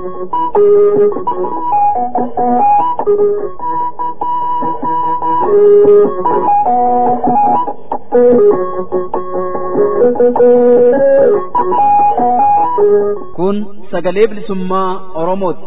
Kun sagalee bilisummaa Oromooti.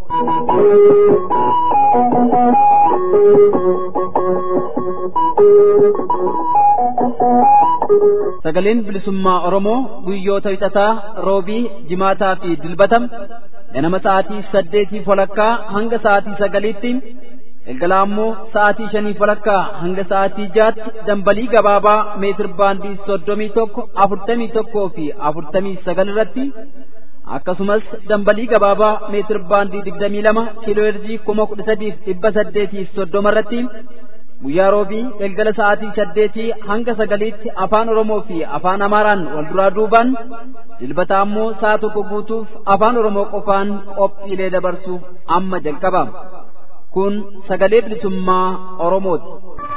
Sagaleen bilisummaa Oromoo guyyoota wixataa roobii jimaataa fi dilbatam ganama sa'aatii saddeetii walakkaa hanga sa'aatii sagaliitti galgala ammoo sa'aatii shanii walakkaa hanga sa'aatii jaatti dambalii gabaabaa meetir baandii soddomii tokko afurtamii tokkoo fi afurtamii sagal irratti akkasumas dambalii gabaabaa meetir baandii digdamii lama kiiloo heerzii kuma kudha sadiif dhibba saddeetiif soddoma irratti guyyaa roobii galgala sa'aatii saddeetii hanga sagaliitti afaan oromoo fi afaan amaaraan wal duraa duubaan dilbata ammoo sa'a tokko guutuuf afaan oromoo qofaan qophiilee dabarsuuf amma jalqaba kun sagalee bilisummaa oromooti.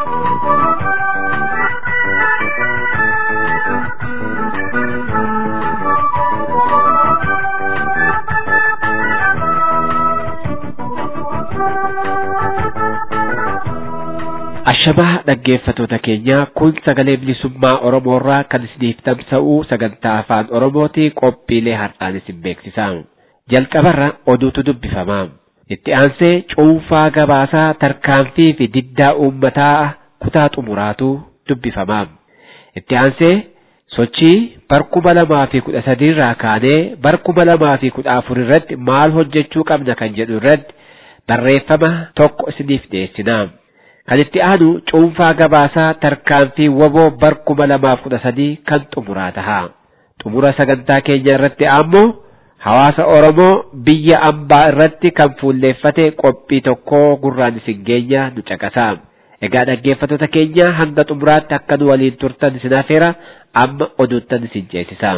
Ashamaa dhaggeeffatoota keenya kun sagalee bilisummaa Oromoorraa kan isiniif tamsa'u sagantaa afaan Oromooti qophiilee har'aan isin beeksisa. Jalqabarra oduutu dubbifama. Itti aansee cuunfaa gabaasaa tarkaanfii fi diddaa uummataa kutaa xumuraatu dubbifama. Itti aansee sochii barkuma lamaa fi kudha sadiirraa kaanee barkuma lamaa fi kudha afur irratti maal hojjechuu qabna kan jedhu irratti barreeffama tokko isiniif dhiyeessina. Kan itti aanu cuunfaa gabaasaa tarkaanfii waboo barkuma lamaaf kudha sadii kan xumuraa taha. Xumura sagantaa keenya irratti ammoo hawaasa Oromoo biyya ambaa irratti kan fuulleeffate qophii tokko gurraan isin geenya nu caqasa. Egaa dhaggeeffattoota keenya hanga xumuraatti akka nu waliin turtan isin afeera amma oduuttan isin ceesisa.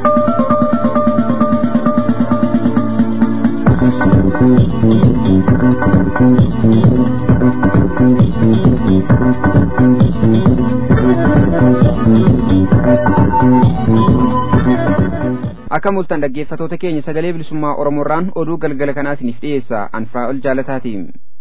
akka mul'atan dhaggeeffatoota keenya sagalee bilisummaa oromoorraan oduu galgala kanaa isiniif dhiyeessa anfaa'ol jaalataati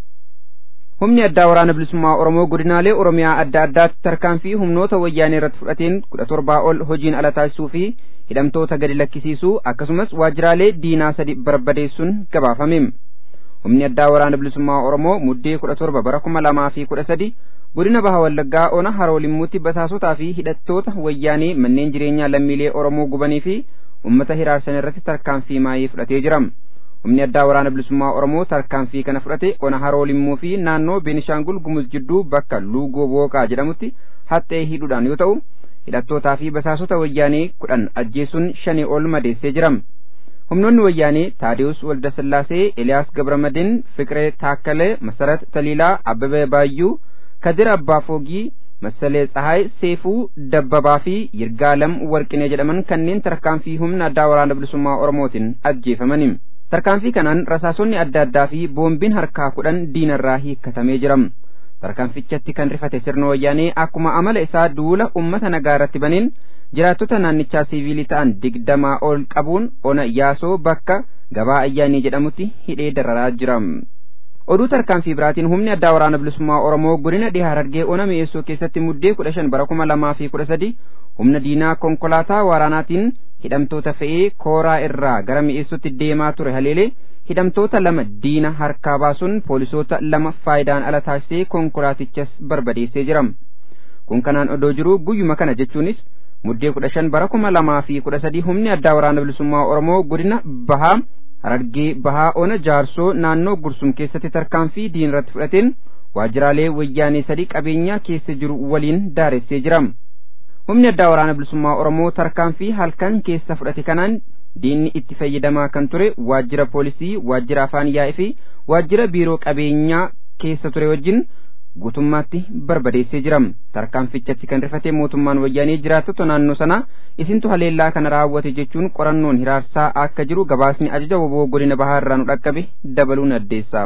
humni addaa waraana bilisummaa oromoo godinaalee oromiyaa adda addaatti tarkaanfii humnoota wayyaanee irratti fudhateen kudha torbaa ol hojiin ala taasisuu fi hidhamtoota gadi lakkisiisuu akkasumas waajjiraalee diinaa sadi barbadeessuun gabaafame humni addaa waraana bilisummaa oromoo muddee kudha torba bara kuma lamaa fi kudha sadi godina baha wallaggaa ona haroolimmuutti basaasotaa fi hidhattoota wayyaanee manneen jireenyaa lammiilee oromoo gubanii fi ummata hiraarsan irratti tarkaanfii maayii fudhatee jira humni addaa waraana bilisummaa oromoo tarkaanfii kana fudhate ona haroolimuu fi naannoo beenishaangul gumuz jidduu bakka luugoo booqaa jedhamutti haxxee hidhuudhaan yoo ta'u hidhattootaa fi basaasota wayyaanee kudhan ajjeesuun shanii ol madeessee jira humnoonni wayyaanee taadiyus waldasillaasee eliyaas gabramadin fiqiree taakkalee masarat taliilaa abbabee baayyuu kadir abbaa foogii masalee tsahaay seefuu dabbabaa fi yirgaalam warqinee jedhaman kanneen tarkaanfii humna addaa waraana bilisummaa oromootiin ajjeefamani tarkaanfii kanaan rasaasonni adda addaa fi boombiin harkaa kudhan diinarraa hiikkatamee jira tarkaanfichatti kan rifate sirna wayyaanee akkuma amala isaa duula ummata nagaa irratti baneen jiraattota naannichaa siiviilii ta'an digdamaa ol qabuun ona yaasoo bakka gabaa ayyaanii jedhamutti hidhee dararaa jira. oduu tarkaanfii biraatiin humni addaa waraana bilisummaa oromoo godina dhihaa harargee ona mi'eessoo keessatti muddee kudha shan bara kuma lamaa fi kudha sadi humna diinaa konkolaataa waraanaatiin hidhamtoota fe'ee kooraa irraa gara mi'eessootti deemaa ture haleelee hidhamtoota lama diina harkaa baasuun poolisoota lama faayidaan ala taasisee konkolaatichas barbadeessee jira kun kanaan odoo jiruu guyyuma kana jechuunis muddee kudha shan bara kuma lamaa fi kudha sadi humni addaa waraana bilisummaa oromoo godina bahaa harargee bahaa ona jaarsoo naannoo gursum keessatti tarkaanfii diin irratti fudhateen waajjiraalee wayyaanee sadii qabeenyaa keessa jiru waliin daaressee jira humni addaa waraana bilisummaa oromoo tarkaanfii halkan keessa fudhate kanaan diinni itti fayyadamaa kan ture waajjira poolisii waajjira afaan yaa'ii fi waajjira biiroo qabeenyaa keessa ture wajjin guutummaatti barbadeessee jira tarkaanfichatti kan rifate mootummaan wayyaanee jiraattota naannoo sanaa isintu haleellaa kana raawwate jechuun qorannoon hiraarsaa akka jiru gabaasni ajaja woboo godina bahaa irraa nu dhaqqabe dabaluun addeessa.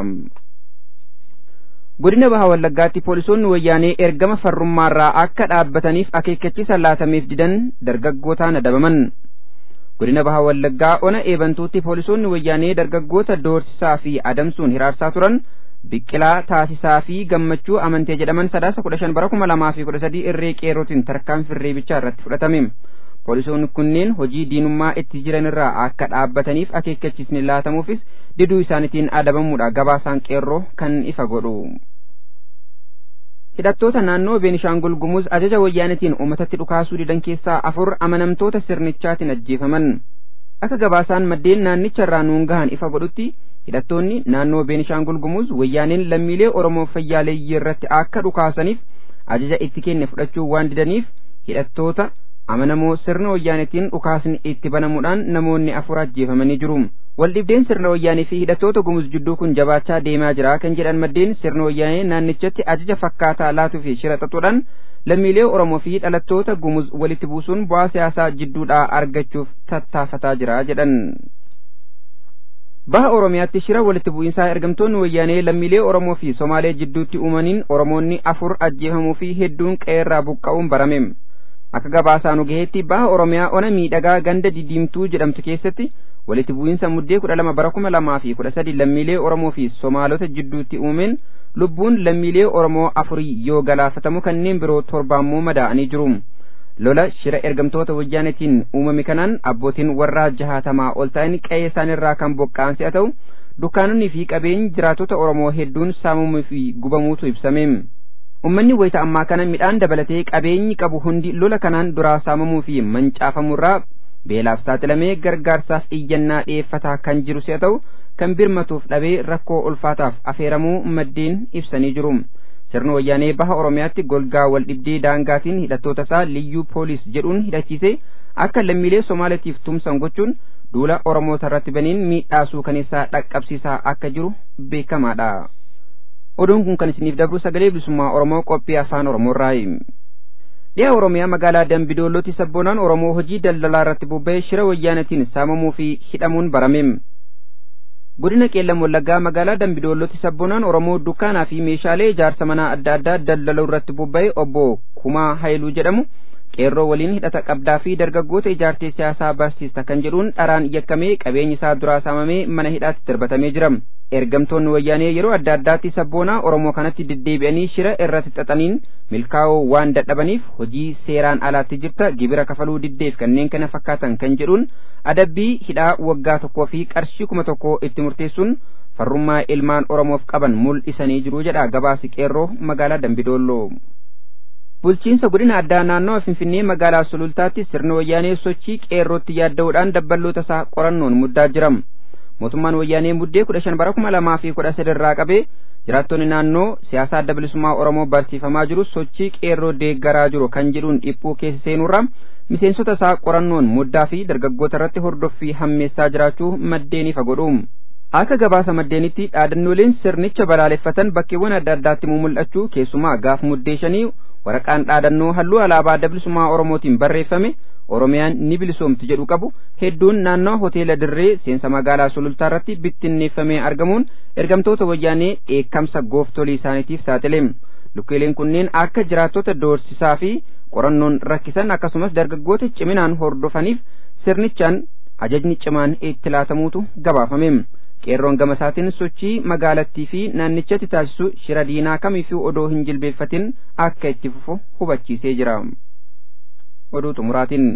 godina bahaa wallaggaatti poolisoonni wayyaanee ergama farrummaarraa akka dhaabbataniif akeekkachiisa laatameef didan dargaggootaan adabaman godina baha wallaggaa ona eebantuutti poolisoonni wayyaanee dargaggoota doorsisaa fi adamsuun hiraarsaa turan biqilaa taasisaa fi gammachuu amantee jedhaman sadaasa kudha shan bara kuma lamaa fi kudha sadii irree qeerrootiin tarkaanfii reebichaa irratti fudhatame poolisoonni kunneen hojii diinummaa itti jiran irraa akka dhaabbataniif akeekkachiisni laatamuufis diduu isaaniitiin adabamuudha gabaasaan qeerroo kan ifa godhu hidhattoota naannoo beenishaangul gumuz ajaja wayyaanetiin uummatatti dhukaasuu didan keessaa afur amanamtoota sirnichaatiin ajjeefaman akka gabaasaan maddeen naannicha irraa nuun gahan ifa godhutti hidhattoonni naannoo beenishaangul gumuz wayyaaneen lammiilee oromoo fayyaaleeyyii irratti akka dhukaasaniif ajaja itti kenne fudhachuu waan didaniif hidhattoota amanamoo sirna wayyaanetiin dhukaasni itti banamuudhaan namoonni afur ajjeefamanii jiru waldhibdeen sirna wayyaanee fi hidhattoota gumuz jidduu kun jabaachaa deemaa jira kan jedhan maddeen sirna wayyaanee naannichatti ajaja fakkaataa laatuu fi shira xaxuudhaan lammiilee oromoo fi dhalattoota gumuz walitti buusuun bu'aa siyaasaa jidduudhaa argachuuf tattaafataa jira jedhan baha oromiyaatti shira walitti bu'iinsaa ergamtoonni wayyaanee lammiilee oromoo fi somaalee jidduutti uumaniin oromoonni afur ajjeefamuu fi hedduun qe'eerraa buqqa'uun barame akka gabaasaa nu gaheetti baha oromiyaa ona miidhagaa ganda didiimtuu jedhamtu keessatti walitti bu'iinsa muddee kudha lama bara kuma lamaa fi kudha sadi lammiilee oromoo fi somaalota jidduutti uumeen lubbuun lammiilee oromoo afurii yoo galaafatamu kanneen biroo torbaammoo madaa'anii jiru lola shira ergamtoota wayyaanetiin uumame kanaan abbootiin warraa jahaatamaa ol ta'an qe'ee isaanirraa kan buqqa'an si'a ta'u dukkaanonni fi qabeenyi jiraatota oromoo hedduun saamamuu fi gubamuutu ibsame ummanni wayita ammaa kana midhaan dabalatee qabeenyi qabu hundi lola kanaan duraa saamamuu fi mancaafamurraa beelaaf saaxilamee gargaarsaaf iyyannaa dhi'eeffataa kan jiru si'a ta'u kan birmatuuf dhabee rakkoo ulfaataaf afeeramuu maddeen ibsanii jiru sirna wayyaanee baha oromiyaatti golgaa wal dhibdee daangaatiin hidhattoota isaa liyyuu poolis jedhuun hidhachiise akka lammiilee somaaleetiif tumsan gochuun duula oromoota irratti baniin miidhaasuu kaneessaa dhaqqabsiisaa akka jiru beekamaadha oduun kun kan isiniif dabru sagalee bilisummaa oromoo qophii afaan oromoorraayi dhiha oromiyaa magaalaa dambidoollotti sabboonaan oromoo hojii daldalaa irratti bobba'ee shira wayyaanatiin saamamuu fi hidhamuun barame godina qeellam wallaggaa magaalaa dambidoollotti sabboonaan oromoo dukkaanaa fi meeshaalee ijaarsa manaa adda addaa daldaluu irratti bobba'e obbo kumaa hayluu jedhamu qeerroo waliin hidhata qabdaa fi dargaggoota ijaartee siyaasaa barsiista kan jedhuun dharaan yakkamee qabeenyi isaa duraa saamamee mana hidhaatti darbatamee jira ergamtoonni wayyaanee yeroo adda addaatti sabboonaa oromoo kanatti deddeebi'anii shira irratti xaxaniin milkaa'oo waan dadhabaniif hojii seeraan alaatti jirta gibira kafaluu diddeef kanneen kana fakkaatan kan jedhuun adabbii hidhaa waggaa tokkoo fi qarshii kuma tokko itti murteessuun farrummaa ilmaan oromoof qaban mul'isanii jiru jedha gabaasi qeerroo magaalaa dambidoolloo bulchiinsa godina addaa naannawa finfinnee magaalaa sulultaatti sirna wayyaanee sochii qeerrootti yaadda'uudhaan dabballoota isaa qorannoon muddaa jira mootummaan wayyaanee muddee kudha shan bara kuma lamaa fi kudha sadi irraa qabee jiraattonni naannoo siyaasaa adda bilisummaa oromoo barsiifamaa jiru sochii qeerroo deeggaraa jiru kan jedhuun dhiphuu keessa seenurra miseensota isaa qorannoon muddaa fi dargaggoota irratti hordoffii hammeessaa jiraachuu maddeen ifa godhu akka gabaasa maddeenitti dhaadannooleen sirnicha balaaleffatan bakkeewwan adda addaatti mul'achuu keessumaa gaaf muddee shanii waraqaan dhaadannoo halluu alaabaa adda bilisummaa oromootiin barreeffame oromiyaan ni bilisoomti jedhu qabu hedduun naannoo hoteela dirree seensa magaalaa sulultaa irratti bittinneeffamee argamuun ergamtoota wayyaanee dheekkamsa gooftolii isaaniitiif saaxile lukkeeleen kunneen akka jiraattota doorsisaa fi qorannoon rakkisan akkasumas dargaggoota ciminaan hordofaniif sirnichaan ajajni cimaan itti laatamuutu gabaafame qeerroon gama isaatiin sochii magaalattii fi naannichatti taasisu shira diinaa kamiifuu odoo hin jilbeeffatin akka itti fufu hubachiisee jira oduu xumuraatiin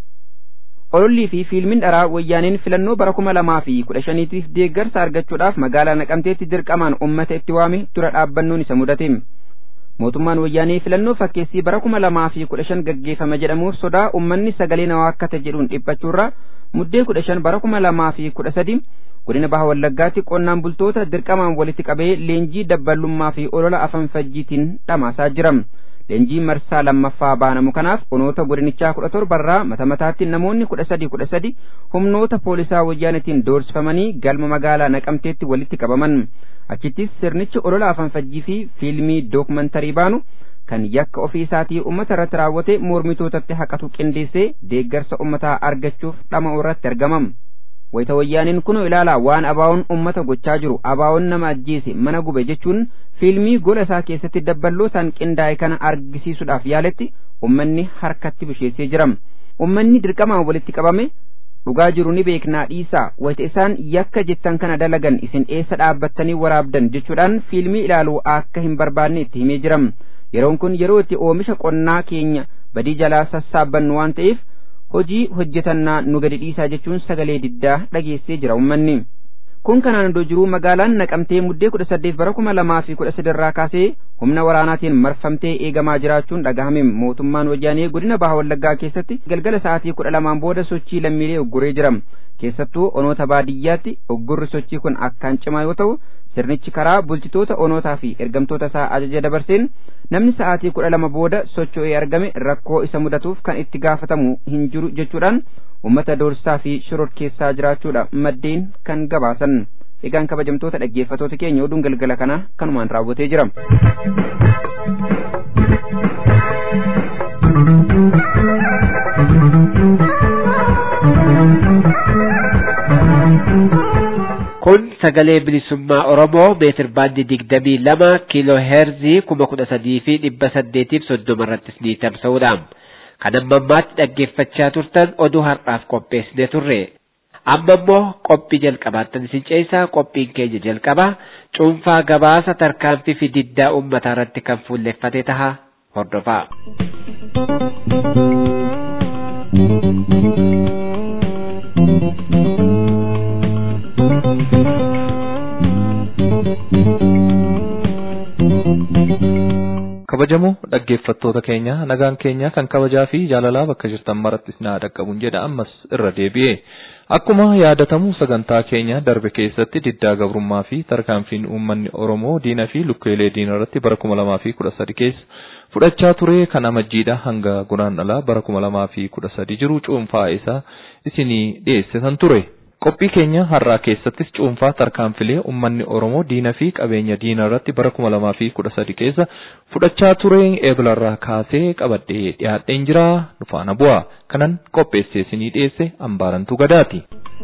olollii fi fiilmiin dharaa wayyaaneen filannoo bara kuma lamaa fi kudha shaniitiif deeggarsa argachuudhaaf magaalaa naqamteetti dirqamaan ummata itti waame dura dhaabbannoon isa mudate mootummaan wayyaanee filannoo fakkeessii bara kuma lamaa fi kudha shan gaggeeffama jedhamuuf sodaa ummanni sagalee nawaa akkata jedhuun dhiphachuurra muddee kudha shan bara kuma lamaa fi kudha sadi godina baha wallaggaatti qonnaan bultoota dirqamaan walitti qabee leenjii dabballummaa fi olola afan fajjiitiin dhamaasaa jira leenjii marsaa lammaffaa baanamu kanaaf onoota godinichaa kudha torbarraa mata mataatti namoonni kudha sadi kudha sadi humnoota poolisaa wayyaanatiin doorsifamanii galma magaalaa naqamteetti walitti qabaman achittis sirnichi olola afan fajjii fi fiilmii dookumantarii baanu kan yakka ofii isaatii ummata irratti raawwate mormitootatti haqatu qindeessee deeggarsa ummataa argachuuf dhama'u irratti argamam wayita wayyaaniin kunoo ilaalaa waan abaa'oon ummata gochaa jiru abaa'oon nama ajjeese mana gube jechuun fiilmii gola isaa keessatti dabballootaan qindaa'e kana argisiisuudhaaf yaaletti ummanni harkatti bisheessee jira ummanni dirqamaan walitti qabame dhugaa jiru ni beeknaa dhiisaa wayita isaan yakka jettan kana dalagan isin eessa dhaabbattanii waraabdan jechuudhaan fiilmii ilaaluu akka hin barbaanne itti himee jiram yeroon kun yeroo itti oomisha qonnaa keenya badii jalaa sassaabbannu waan ta'eef hojii hojjetannaa nu gadi dhiisaa jechuun sagalee diddaa dhageessee jira ummanni kun kanaan iddoo jiruu magaalaan naqamtee muddee kudha saddeet bara kuma lamaa fi kudha sadirraa kaasee humna waraanaatiin marfamtee eegamaa jiraachuun dhagahame mootummaan wayyaanee godina baha wallaggaa keessatti galgala sa'aatii kudha lamaan booda sochii lammiilee ugguree jira keessattuu onoota baadiyyaatti uggurri sochii kun akkaan cimaa yoo ta'u sirnichi karaa bulchitoota onootaa fi ergamtoota isaa ajaja dabarseen namni sa'aatii kudha lama booda socho'ee argame rakkoo isa mudatuuf kan itti gaafatamu hin jiru jechuudhaan ummata doorsisaa fi shororkeessaa jiraachuudha maddeen kan gabaasan egaan kabajamtoota dhaggeeffatoota keenya oduun galgala kana kanumaan raawwatee jira. kun sagalee bilisummaa oromoo meetir baandii digdamii lama kiiloo heerzii kuma kudha sadii fi dhibba saddeetiif soddoma irrattis ni tamsa'uudha. kan amma ammaatti dhaggeeffachaa turtan oduu har'aaf qopheessine turre. Amma immoo qophii jalqabaattan isin ceesaa qophiin keenya jalqaba cuunfaa gabaasa tarkaanfii fi diddaa uummataa irratti kan fuulleffate taha hordofaa. kabajamoo dhaggeeffattoota keenya nagaan keenya kan kabajaa fi jaalalaa bakka jirtan marattis naa dhaqqabuun jedha ammas irra deebi'e akkuma yaadatamu sagantaa keenya darbe keessatti diddaa gabrummaa fi tarkaanfiin uummanni oromoo diina fi lukkeelee diina irratti bara kuma lamaa fi kudha sadi keessa fudhachaa ture kan amajjiidha hanga guraandhalaa bara kuma lamaa fi kudha sadi jiru cuunfaa isaa isinii dhiyeessisan ture. qophii keenya har'aa keessattis cuunfaa tarkaanfilee uummanni oromoo diina fi qabeenya diina irratti bara kuma lamaa fi kudha sadi keessa fudhachaa ture eebilarraa kaasee qabadhee dhiyaadheen jira nufaana bu'a kanan qopheessee isinii dhiyeesse ambaarantuu gadaati.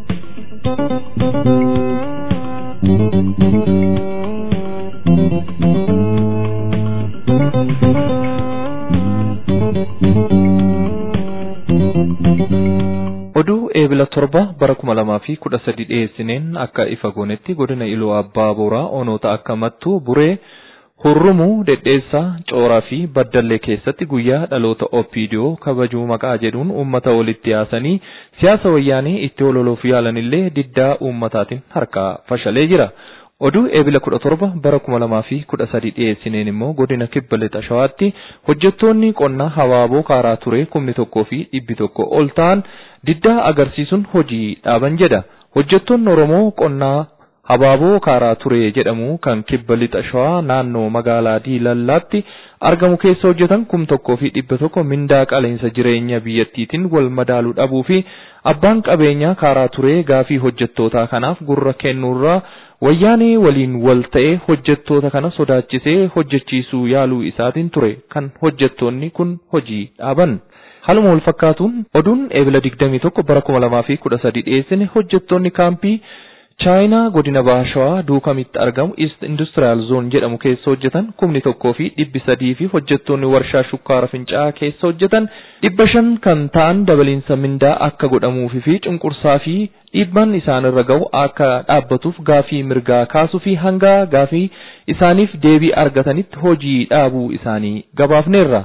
oduu eebila torba bara kuma lamaa fi kudha sadi dhiyeessineen akka ifa goonetti godina iluu abbaa booraa onoota akka mattuu buree hurrumuu dhedheessaa cooraa fi baddallee keessatti guyyaa dhaloota opiidiyoo kabajuu maqaa jedhuun uummata walitti yaasanii siyaasa wayyaanii itti ololuuf yaalanillee diddaa uummataatiin harkaa fashalee jira. oduu eebila kudha torba bara kuma lamaa fi kudha sadi dhiyeessineen immoo godina kibba lixa shawaatti hojjettoonni qonnaa habaaboo kaaraa ture kumni tokkoo fi dhibbi tokko ol ta'an diddaa agarsiisuun hojii dhaaban jedha hojjettoonni oromoo qonnaa habaaboo kaaraa ture jedhamu kan kibba lixa shawaa naannoo magaalaa diilallaatti argamu keessa hojjetan kum tokkoo fi dhibba tokko mindaa qaleensa jireenya biyyattiitiin wal madaaluu dhabuu fi abbaan qabeenyaa kaaraa ture gaafii hojjettootaa kanaaf gurra kennuurraa wayyaanee waliin wal ta'ee hojjettoota kana sodaachisee hojjechiisuu yaaluu isaatiin ture kan hojjettoonni kun hojii dhaaban. Haaluma wal fakkaatuun oduun eebila digdamii tokko bara kuma lamaa fi kudha sadi dhiyeessine hojjettoonni kaampii chaayinaa godina baashawaa duukamitti argamu East Industrial Zone jedhamu keessa hojjetan kumni tokkoo fi dhibbi sadii fi hojjettoonni warshaa shukkaara fincaa'aa keessa hojjetan dhibba shan kan ta'an dabaliinsa mindaa akka godhamuufi fi cunqursaa fi dhiibbaan isaanirra ga'u akka dhaabbatuuf gaafii mirgaa kaasuu fi hanga gaafii isaaniif deebii argatanitti hojii dhaabuu isaanii gabaafneerra.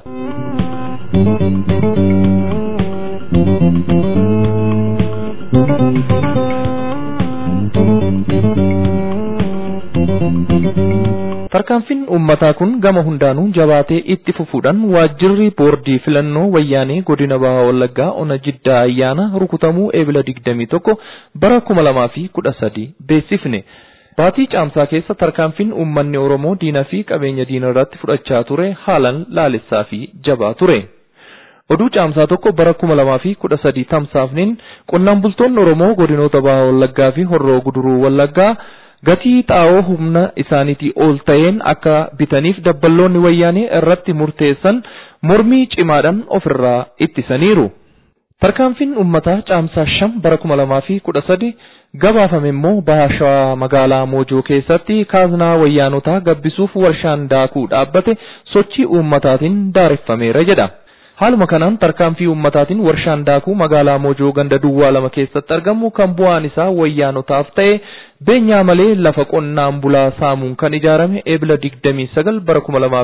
Tarkaanfiin uummataa kun gama hundaanuu jabaatee itti fufuudhaan waajjirri boordii filannoo wayyaanee godina baha wallaggaa ona jiddaa ayyaana rukutamuu eebila digdamii tokko bara kuma lamaa fi kudha sadi beeksifne. Baatii caamsaa keessa tarkaanfiin uummanni Oromoo diina fi qabeenya diina irratti fudhachaa ture haalan laalessaa fi jabaa ture. Oduu caamsaa tokko bara kuma lamaa fi kudha sadii tamsaafneen qonnaan bultoonni Oromoo godinoota baha wallaggaa fi horroo guduruu wallaggaa gatii xaa'oo humna isaaniitii ol ta'een akka bitaniif dabballoonni wayyaanee irratti murteessan mormii cimaadhaan ofirraa ittisaniiru. Tarkaanfiin uummataa caamsaa shan bara kuma lamaa fi kudha sadi gabaafame immoo baha shawaa magaalaa Moojoo keessatti kaaznaa wayyaanotaa gabbisuuf warshaan daakuu dhaabbate sochii uummataatiin daareffameera jedha. Haaluma kanaan tarkaanfii ummataatiin warshaan daakuu magaalaa Moojoo ganda duwwaa lama keessatti argamu kan bu'aan isaa wayyaanotaaf ta'e beenyaa malee lafa qonnaan bulaa saamuun kan ijaarame eebila 29 bara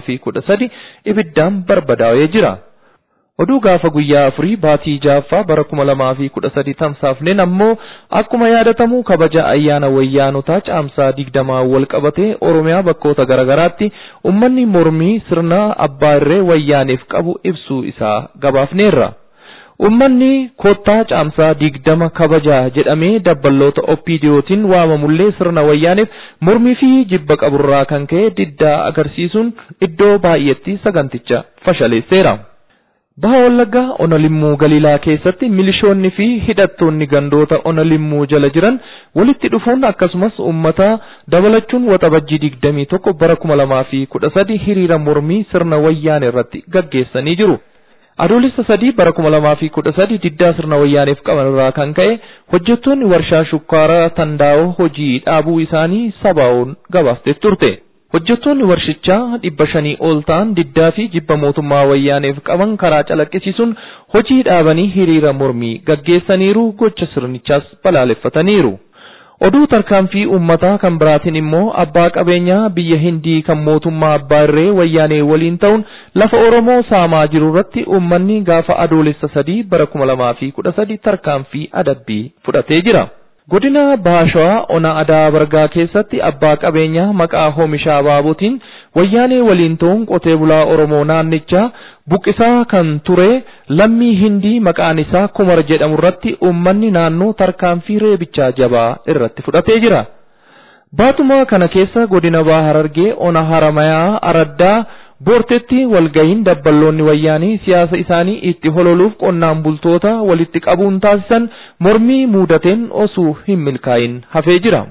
2013 ibiddaan barbadaa'ee jira. Oduu gaafa guyyaa afurii baatii jaaffaa bara kuma lamaa fi kudha sadi tamsaafneen ammoo akkuma yaadatamu kabaja ayyaana wayyaanotaa caamsaa digdamaa wal qabatee Oromiyaa bakkoota garagaraatti ummanni mormii sirna abbaa irree wayyaaneef qabu ibsuu isaa gabaafneerra. Ummanni koottaa caamsaa digdama kabaja jedhamee dabballoota oppiidiyootiin waamamullee sirna wayyaaneef mormii fi jibba qaburraa kan ka'e diddaa agarsiisuun iddoo baay'eetti saganticha fashaleesseera. Baha Wallaggaa Onalimmuu Galiilaa keessatti milishoonni fi hidhattoonni gandoota Onalimmuu jala jiran walitti dhufuun akkasumas uummata dabalachuun waxabajjii digdamii tokko bara kuma lamaa fi kudha sadi hiriira mormii sirna wayyaanee irratti gaggeessanii jiru. Adoolessa sadii bara kuma lamaa fi kudha sadi diddaa sirna wayyaaneef qaban irraa kan ka'e hojjettoonni warshaa shukkaaraa tandaa'oo hojii dhaabuu isaanii sabaa'oon gabaaftee turte. Hojjettoonni warshichaa dhibba shanii ol ta'an diddaa fi jibba mootummaa wayyaaneef qaban karaa calaqqisiisuun hojii dhaabanii hiriira mormii gaggeessaniiru gocha sirnichaas balaaleffataniiru. Oduu tarkaanfii uummataa kan biraatiin immoo abbaa qabeenyaa biyya Hindii kan mootummaa abbaa irree wayyaanee waliin ta'uun lafa Oromoo saamaa jiru irratti uummanni gaafa adoolessa sadii bara kuma lamaa fi kudha sadi tarkaanfii adabbii fudhatee jira. Godina Baashawaa Ona Adaa Bargaa keessatti abbaa qabeenyaa maqaa Hoomishaa Abaabotiin wayyaanee waliin ta'uun qotee bulaa Oromoo naannichaa buqqisaa kan ture lammii Hindii maqaan isaa Kumar jedhamu irratti uummanni naannoo tarkaanfii reebichaa jabaa irratti fudhatee jira. Baatuma kana keessa godina Baha Harargee Ona Haramayaa Araddaa Boortetti walgahiin dabballoonni wayyaanii siyaasa isaanii itti hololuuf qonnaan bultoota walitti qabuun taasisan mormii muudateen osoo hin milkaa'in hafee jira.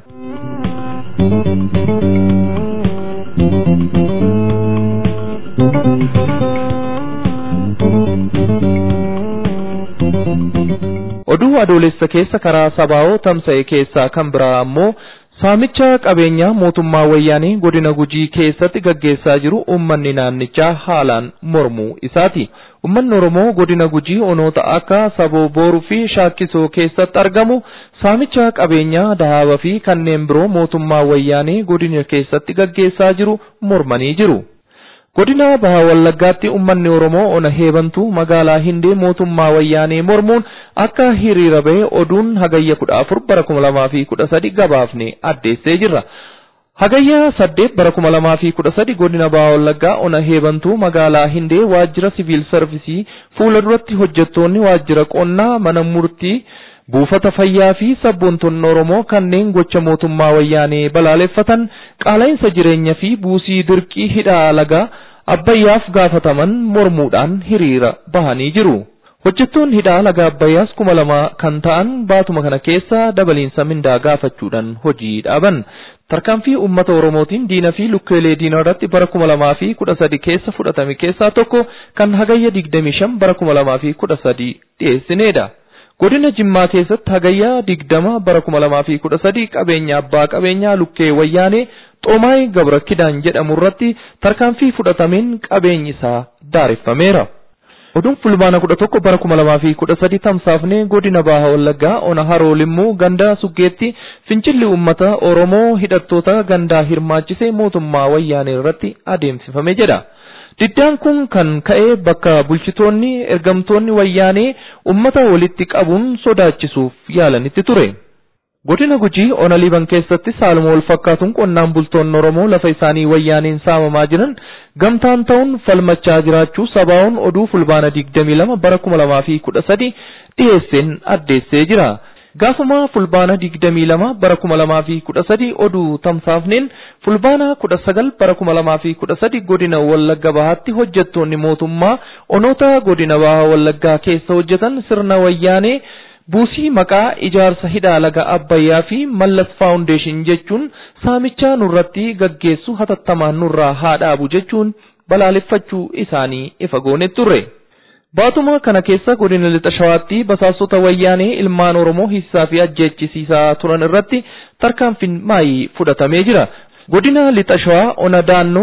Oduu adoolessa keessa karaa sabaa'oo tamsa'e keessaa kan biraa ammoo Saamicha qabeenyaa mootummaa wayyaanii godina gujii keessatti gaggeessaa jiru uummanni naannichaa haalaan mormuu isaati. Uummanni Oromoo godina gujii onoota akka saboo booruu fi shaakkisoo keessatti argamu saamicha qabeenyaa dahaaba fi kanneen biroo mootummaa wayyaanii godina keessatti gaggeessaa jiru mormanii jiru. Godina Baha Wallaggaatti uummanni Oromoo ona heebantuu magaalaa Hindee mootummaa wayyaanee mormuun akka hiriira ba'e oduun hagayya kudha afur bara kuma lamaa fi kudha sadi gabaafne addeessee jirra. Hagayya saddeet bara kuma lamaa fi kudha sadi godina Baha Wallaggaa ona heebantuu magaalaa Hindee waajjira siviil sarvisii fuula duratti hojjettoonni waajjira qonnaa mana murtii buufata fayyaa fi sabboontonni Oromoo kanneen gocha mootummaa wayyaanee balaaleffatan qaala'insa jireenya fi buusii dirqii hidhaa lagaa abbayyaaf gaafataman mormuudhaan hiriira bahanii jiru. Hojjettoonni hidhaa laga abbayyaas kuma lama kan ta'an baatuma kana keessa dabaliinsa mindaa gaafachuudhaan hojii dhaaban. Tarkaanfii uummata Oromootiin diina fi lukkeelee diinaa irratti bara kuma lamaa fi kudha sadi keessa fudhatame keessaa tokko kan hagayya digdamii shan bara kuma lamaa fi kudha sadi dhiyeessineedha. Godina Jimmaa keessatti hagayyaa digdama bara kuma lamaa fi kudha sadi qabeenya abbaa qabeenyaa lukkee wayyaanee Xoomaay Gabra Kidaan jedhamu irratti tarkaanfii fudhatameen qabeenyi isaa daareffameera. Oduun fulbaana kudha tokko bara kuma lamaa fi kudha sadi tamsaafnee godina Baha Wallaggaa ona haroo limmuu ganda suggeetti fincilli uummata Oromoo hidhattoota gandaa hirmaachisee mootummaa wayyaanee irratti adeemsifame jedha. Diddaan kun kan ka'e bakka bulchitoonni ergamtoonni wayyaanee ummata walitti qabuun sodaachisuuf yaalanitti ture. Godina Gujii ona liban keessatti saaluma wal fakkaatuun qonnaan bultoonni Oromoo lafa isaanii wayyaaneen saamamaa jiran gamtaan ta'uun falmachaa jiraachuu sabaa'oon oduu fulbaana 22 bara 2013 dhiyeesseen addeessee jira. Gaafuma fulbaana 22 bara 2013 oduu tamsaafneen fulbaana 19 bara 2013 godina Wallagga Bahaatti hojjettoonni mootummaa onoota godina Bahaa Wallaggaa keessa hojjetan sirna wayyaanee buusii maqaa ijaarsa hidhaa laga Abbayyaa fi Mallas Faawundeeshin jechuun saamichaa nurratti gaggeessu hatattamaan nurraa haa dhaabu jechuun balaaleffachuu isaanii ifa goone turre. Baatuma kana keessa godina lixa shawaatti basaastota wayyaanee ilmaan Oromoo hiisaa fi ajjeechisiisaa turan irratti tarkaanfiin maayii fudhatamee jira. Godina lixa shawaa ona daannoo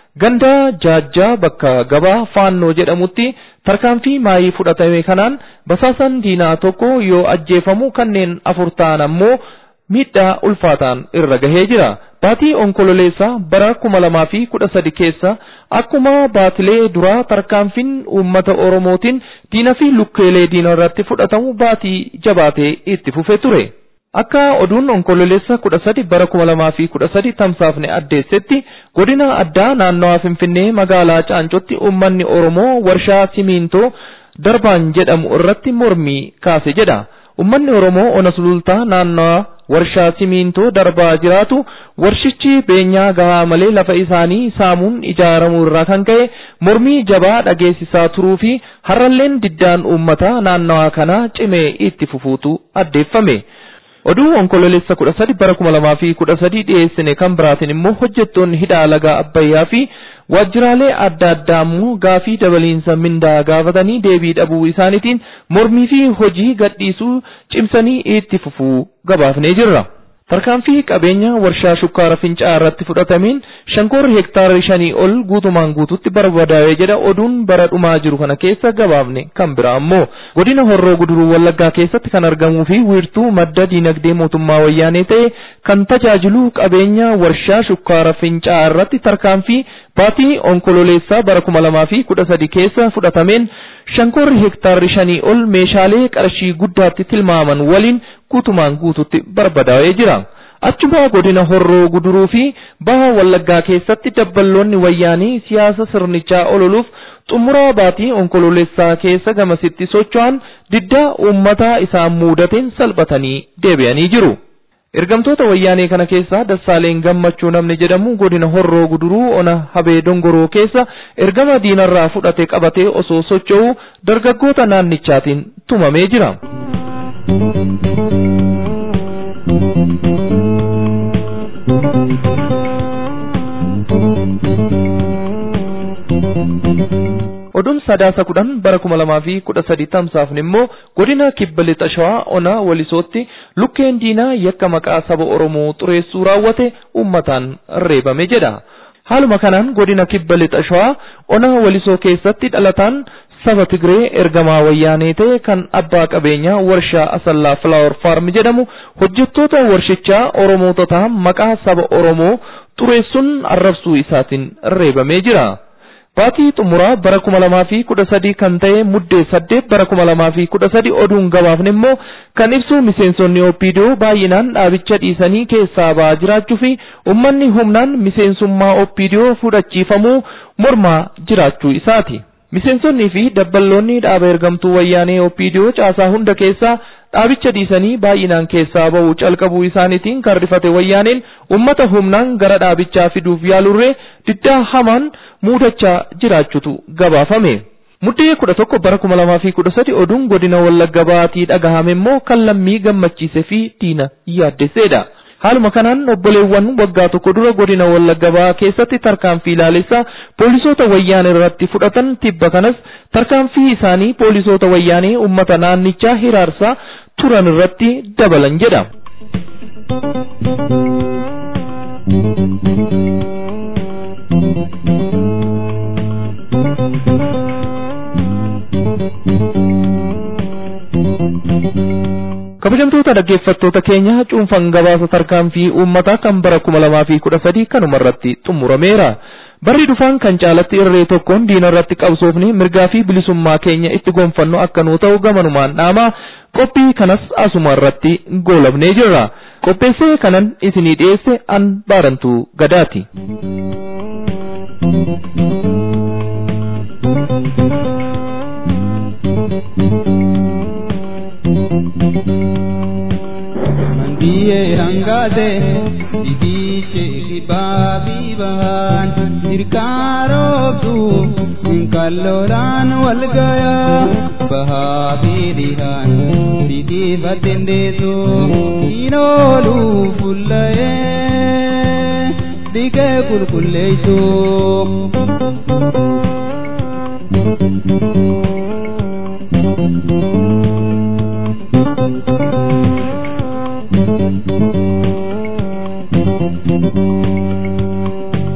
ganda jaajjaa bakka gabaa faannoo jedhamutti tarkaanfii maayii fudhatame kanaan basaasan diinaa tokko yoo ajjeefamu kanneen afur ta'an ammoo miidhaa ulfaataan irra gahee jira. Baatii onkololeessaa bara kuma lamaa fi kudha sadi keessa akkuma baatilee duraa tarkaanfiin uummata Oromootiin diina fi lukkeelee diina irratti fudhatamu baatii jabaatee itti fufee ture. Akka oduun onkololeessa kudha sadi bara kuma lamaa fi kudha sadi tamsaafne addeessetti godina addaa naannawaa Finfinnee magaalaa Caancootti uummanni Oromoo warshaa simiintoo darbaan jedhamu irratti mormii kaase jedha. Uummanni Oromoo ona sulultaa naannawaa warshaa simiintoo darbaa jiraatu warshichi beenyaa gahaa malee lafa isaanii saamuun ijaaramuu irraa kan ka'e mormii jabaa dhageessisaa turuu fi har'alleen diddaan uummataa naannawaa kanaa cimee itti fufuutu addeeffame. Oduu onkololeessa kudha sadi bara kuma lamaa fi kudha sadi dhiyeessine kan biraatiin immoo hojjettoonni hidhaa lagaa Abbayyaa fi waajjiraalee adda addaa immoo gaafii dabaliinsa mindaa gaafatanii deebii dhabuu isaaniitiin mormii fi hojii gadhiisuu cimsanii itti fufuu gabaafnee jirra. Tarkaanfii qabeenya warshaa shukkaara fincaa irratti fudhatameen shankoorri hektaara shanii ol guutumaan guututti barbadaa'ee jedha oduun bara dhumaa jiru kana keessa gabaafne kan biraa ammoo godina horroo guduruu wallaggaa keessatti kan argamuu fi wiirtuu madda diinagdee mootummaa wayyaanee ta'e kan tajaajilu qabeenya warshaa shukkaara fincaa irratti tarkaanfii baatii onkololeessaa bara kuma lamaa fi kudha sadi keessa fudhatameen shankoorri hektaarri shanii ol meeshaalee qarshii guddaatti tilmaaman waliin guutumaan guututti barbadaa'ee jira. Achuma godina horroo guduruu fi baha wallaggaa keessatti dabballoonni wayyaanii siyaasa sirnichaa ololuuf xumuraa baatii onkololeessaa keessa gamasitti socho'an diddaa uummataa isaan muudateen salphatanii deebi'anii jiru. Ergamtoota wayyaanee kana keessaa Dassaaleen Gammachuu namni jedhamu godina Horroo Guduruu ona Habee Dongoroo keessa ergama diinarraa fudhate qabatee osoo socho'u dargaggoota naannichaatiin tumamee jira. Oduun sadaasa kudhan bara kuma lamaa fi kudha sadi tamsaafne immoo godina kibba lixa shawaa ona walisootti lukkeen diinaa yakka maqaa saba Oromoo xureessuu raawwate uummataan reebame jedha. Haaluma kanaan godina kibba lixa shawaa ona walisoo keessatti dhalataan saba Tigree ergamaa wayyaanee ta'e kan abbaa qabeenyaa warshaa Asallaa Flower Farm jedhamu hojjettoota warshichaa Oromoototaa maqaa saba Oromoo xureessuun arrabsuu isaatiin reebamee jira. Baatii xumuraa bara kuma lamaa fi kudha sadii kan ta'e muddee saddeet bara kuma lamaa fi kudha sadi oduun gabaafne immoo kan ibsu miseensonni OPDO baay'inaan dhaabicha dhiisanii keessaa ba'aa jiraachuu fi uummanni humnaan miseensummaa OPDO fudhachiifamuu mormaa jiraachuu isaati. Miseensonnii fi dabballoonni dhaaba ergamtuu wayyaanee OPDO caasaa hunda keessaa dhaabicha dhiisanii baay'inaan keessaa ba'uu calqabuu isaaniitiin kan rifate wayyaaneen ummata humnaan gara dhaabichaa fiduuf yaalurree diddaa hamaan muudachaa jiraachutu gabaafame. Muddee kudha tokko bara kuma lamaa fi kudha sadi oduun godina wallagga baatii dhagahame immoo kan lammii gammachiise fi diina yaaddesseedha. Haaluma kanaan obboleewwan waggaa tokko dura godina wallagga ba'aa keessatti tarkaanfii ilaalessaa poolisoota wayyaanee irratti fudhatan tibba kanas tarkaanfii isaanii poolisoota wayyaanee uummata naannichaa hiraarsaa turan irratti dabalan jedha. kabajamtoota dhaggeeffattoota keenya cuunfan gabaasa tarkaanfii uummataa kan bara kuma lamaa fi kudha sadii kanuma irratti xumurameera. Barri dhufaan kan caalatti irree tokkoon diina irratti qabsoofne mirgaa fi bilisummaa keenya itti gonfannu akka nuu ta'u gamanumaan dhaamaa qophii kanas asuma irratti goolabnee jirra. Qopheessee kanan isinii dhiyeesse an baarantuu gadaati. Mandiyee hangaate didiiche dhibaabii bahan dirqaaroobtu kalloodhaan wal gayaa bahaa fi dhihaan didiifateen deetu inoolu fuullayee dhiqee qulqulleessu.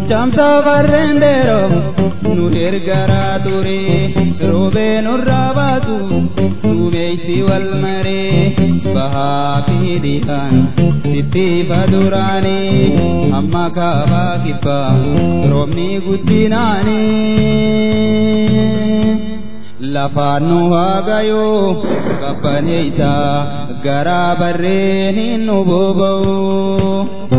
Jamsa barrendero nu ergara ture robe nurra baatu duumeysi wal mare bahaa fi dhihaan sitti baduraani amma kaabaa kibbaa roobni guddinaani lafaan nu haagayoo qabbaneeysa garaa barreen hin nu boba'u.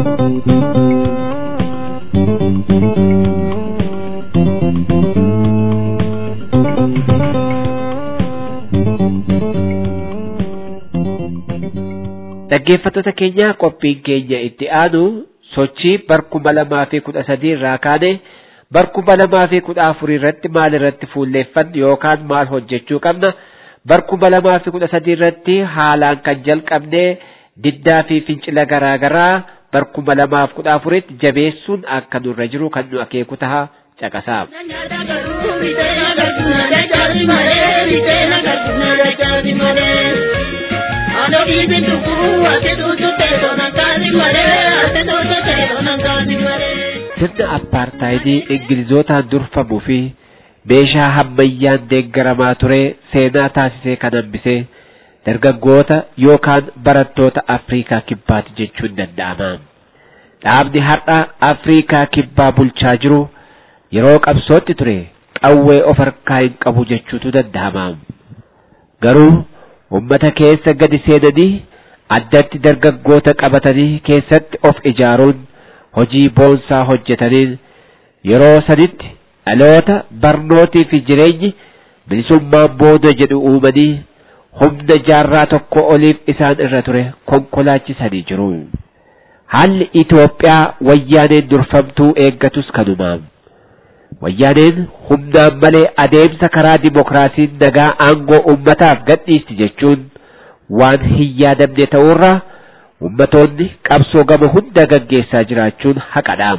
Dhaggeeffattoota keenya qophiin keenya itti aanu sochii barkuma lamaa fi kudha sadii irraa kaane barkuma lamaa fi kudha afurii irratti maal irratti fuulleeffannu yookaan maal hojjechuu qabna barkuma lamaa fi kudha sadii irratti haalaan kan jalqabne diddaa fi fincila garaa garaa barkuma lamaaf kudha afuritti jabeessuun akka nurra jiru kan nu akeeku taha caqasaa. Sirna appaartaayidii Ingilizootaan durfamuu fi meeshaa hammayyaan deeggaramaa ture seenaa taasisee kan hambisee dargaggoota yookaan barattoota Afriikaa kibbaati jechuun danda'ama. Dhaabni har'a Afriikaa kibbaa bulchaa jiru yeroo qabsootti ture qawwee of harkaa hin qabu jechuutu danda'ama. Garuu ummata keessa gadi seenanii addatti dargaggoota qabatanii keessatti of ijaaruun hojii boonsaa hojjetaniin yeroo sanitti dhaloota barnootii fi jireenyi bilisummaan booda jedhu uumanii humna jaarraa tokko oliif isaan irra ture konkolaachisanii jiru. Haalli Itoophiyaa wayyaaneen durfamtuu eeggatus kanumaam. Wayyaaneen humnaan malee adeemsa karaa dimokiraasiin nagaa aangoo ummataaf gadhiisti jechuun waan hin yaadamne ta'urraa ummatoonni qabsoo gama hunda gaggeessaa jiraachuun haqadhaam.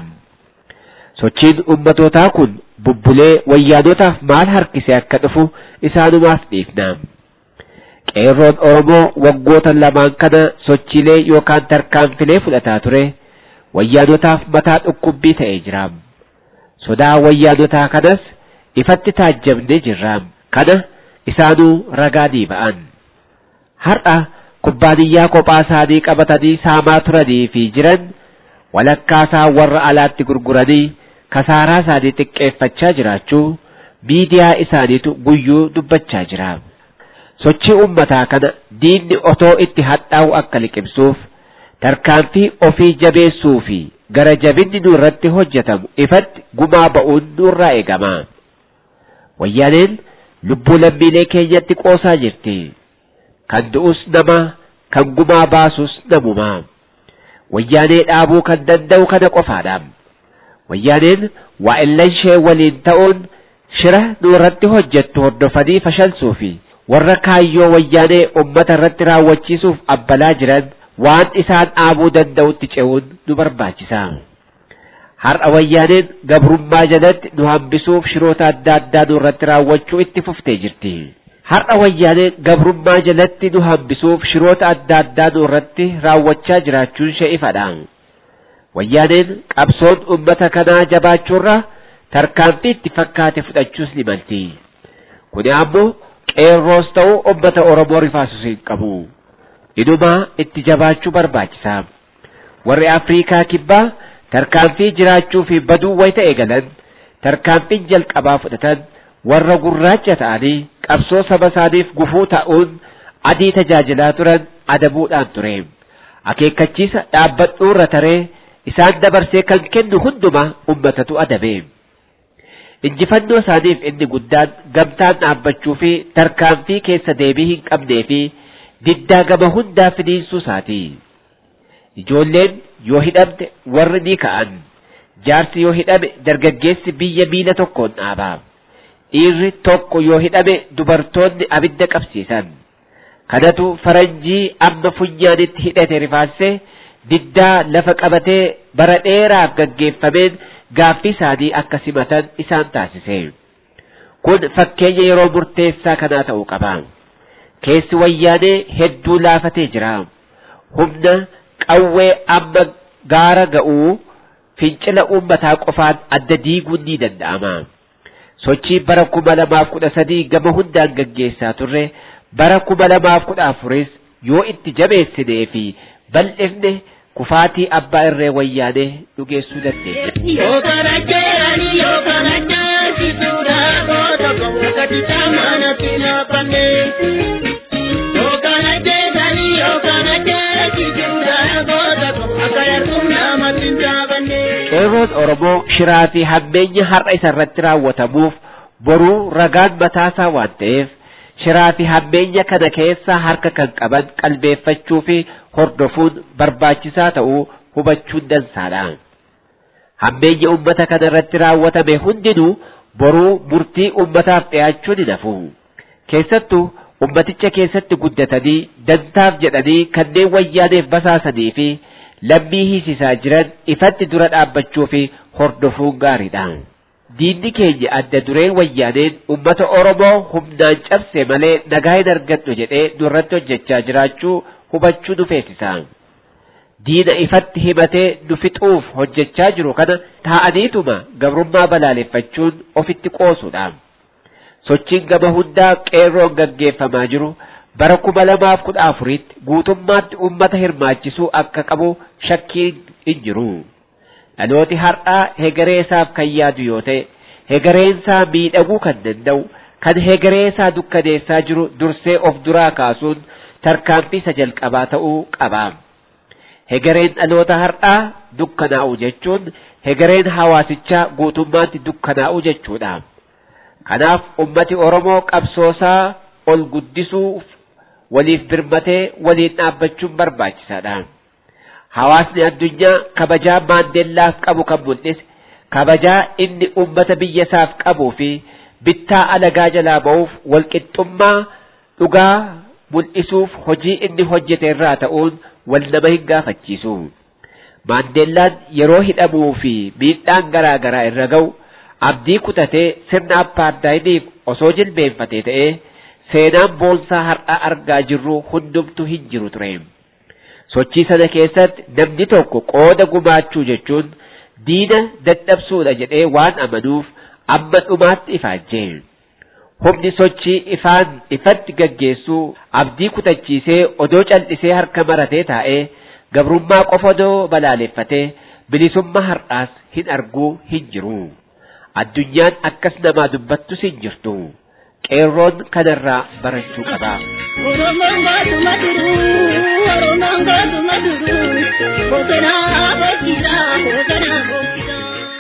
Sochiin ummatootaa kun bubbulee wayyaanotaaf maal harkise akka dhufu isaanumaaf dhiifnaam. Qeerroon Oromoo waggoota lamaan kana sochiilee yookaan tarkaanfilee fudhataa ture wayyaanotaaf mataa dhukkubbii ta'ee jiraam. Sodaa wayyaanotaa kanas ifatti taajjabnee jirraam. Kana isaanuu ragaa ba'an. Har'a kubbaaniyyaa kophaa isaanii qabatanii saamaa turanii fi jiran walakkaasaa warra alaatti gurguranii kasaaraa isaanii xiqqeeffachaa jiraachuu miidiyaa isaaniitu guyyuu dubbachaa jira. Sochii ummataa kana diinni otoo itti hadhaa'u akka liqimsuuf tarkaanfii ofii jabeessuu fi gara jabinni nurratti hojjetamu ifatti gumaa ba'uun nurraa eegama. Wayyaaneen lubbuu lammiilee keenyatti qoosaa jirti. Kan du'us nama, kan gumaa baasus namuma. Wayyaanee dhaabuu kan danda'u kana qofaadha. Wayyaaneen waa'illan ishee waliin ta'uun shira nurratti hojjettu hordofanii fashalsuu fi warra kaayyoo wayyaanee ummata irratti raawwachiisuuf abbalaa jiran waan isaan dhaabuu danda'utti ce'uun nu barbaachisa. Har'a wayyaaneen gabrummaa jalatti nu hambisuuf shiroota adda addaa nurratti raawwachuu itti fuftee jirti. Har'a wayyaaneen gabrummaa jalatti nu hambisuuf shiroota adda addaa nurratti raawwachaa jiraachuun ishee ifadha. Wayyaaneen qabsoon ummata kanaa jabaachuurra tarkaanfii itti fakkaate fudhachuus ni malti. Kuni ammoo qeerroos ta'u ummata Oromoo rifaasus hin qabu. Inumaa itti jabaachuu barbaachisa. Warri Afriikaa kibbaa tarkaanfii jiraachuu fi baduu wayita eegalan tarkaanfiin jalqabaa fudhatan warra gurraacha ta'anii qabsoo saba isaaniif gufuu ta'uun adii tajaajilaa turan adabuudhaan ture. Akeekkachiisa dhaabbadhuurra taree isaan dabarsee kan kennu hunduma ummatatu adabe. Injifannoo isaaniif inni guddaan gamtaan dhaabbachuu fi tarkaanfii keessa deebii hin qabnee fi diddaa gama hundaa finiinsuu isaati. Ijoolleen yoo hidhamte warri ni ka'an. Jaarsi yoo hidhame dargaggeessi biyya miila tokkoon dhaaba. Dhiirri tokko yoo hidhame dubartoonni abidda qabsiisan. Kanatu faranjii amma funyaanitti hidhate rifaasee diddaa lafa qabatee bara dheeraaf gaggeeffameen gaaffii isaanii akka simatan isaan taasise. Kun fakkeenya yeroo murteessaa kanaa ta'uu qaba. Keessi wayyaanee hedduu laafatee jira. Humna qawwee amma gaara ga'uu fincila uummataa qofaan adda diiguun ni danda'ama. Sochii bara kuma lamaaf kudha sadii gama hundaan gaggeessaa turre bara kuma lamaaf kudha afuris yoo itti jabeessinee fi bal'ifne kufaatii abbaa irree wayyaanee dhugeessuu dandeenya. Qeerroon Oromoo shiraa fi hammeenya har'a isa irratti raawwatamuuf boruu ragaan mataasaa waan ta'eef shiraa fi hammeenya kana keessa harka kan qaban qalbeeffachuu fi hordofuun barbaachisaa ta'uu hubachuun dansaadha. Hammeenya uummata kana irratti raawwatame hundinuu boruu murtii uummataaf dhiyaachuu ni nafu. Keessattuu ummaticha keessatti guddatanii dantaaf jedhanii kanneen wayyaaneef basaasanii fi lammii hiisisaa jiran ifatti dura dhaabbachuu fi hordofuun gaariidha. Diinni keenya adda dureen wayyaaneen ummata Oromoo humnaan cabse malee nagaa hin argadhu jedhee nurratti hojjechaa jiraachuu hubachuu nu feesisa. Diina ifatti himatee nu fixuuf hojjechaa jiru kana taa'aniituma gabrummaa balaaleffachuun ofitti qoosudha. Sochiin gama hundaa qeerroon gaggeeffamaa jiru bara kuma lamaaf kudha afuritti guutummaatti ummata hirmaachisuu akka qabu shakkiin hin jiru. Dhalooti har'aa hegaree isaaf kan yaadu yoo ta'e, hegareen isaa miidhaguu kan danda'u, kan hegaree isaa dukkaneessaa jiru dursee of duraa kaasuun tarkaanfii isa jalqabaa ta'uu qaba. Hegareen dhaloota har'aa dukkanaa'u jechuun hegareen hawaasichaa guutummaatti dukkanaa'u jechuudha. Kanaaf ummati Oromoo qabsoosaa ol guddisuuf waliif birmatee waliin dhaabbachuun barbaachisaadha. Hawaasni addunyaa kabajaa maandeellaaf qabu kan mul'ise kabajaa inni ummata biyya isaaf qabuu fi bittaa alagaa jalaa ba'uuf walqixxummaa dhugaa mul'isuuf hojii inni hojjete irraa ta'uun wal nama hin gaafachiisu. Maandeellaan yeroo hidhamuu fi miidhaan garaa garaa irra ga'u abdii kutatee sirna appaardaayidiif osoo jilbeenfatee ta'ee seenaan boonsaa har'a argaa jirru hundumtu hin jiru ture. Sochii sana keessatti namni tokko qooda gumaachuu jechuun diina dadhabsuudha jedhee waan amanuuf amma dhumaatti ifaajjee. Humni sochii ifaan ifatti gaggeessuu abdii kutachiisee odoo cal'isee harka maratee taa'ee gabrummaa qofa odoo balaaleffatee bilisummaa har'aas hin arguu hin jiru. Addunyaan akkas namaa dubbattus hin jirtu. Qeerroon kanarraa barachuu qaba. Oromoon baatuma duruu, Oromoon baatuma duruu, boqonaa bokkisaa, boqonaa bokkisaa.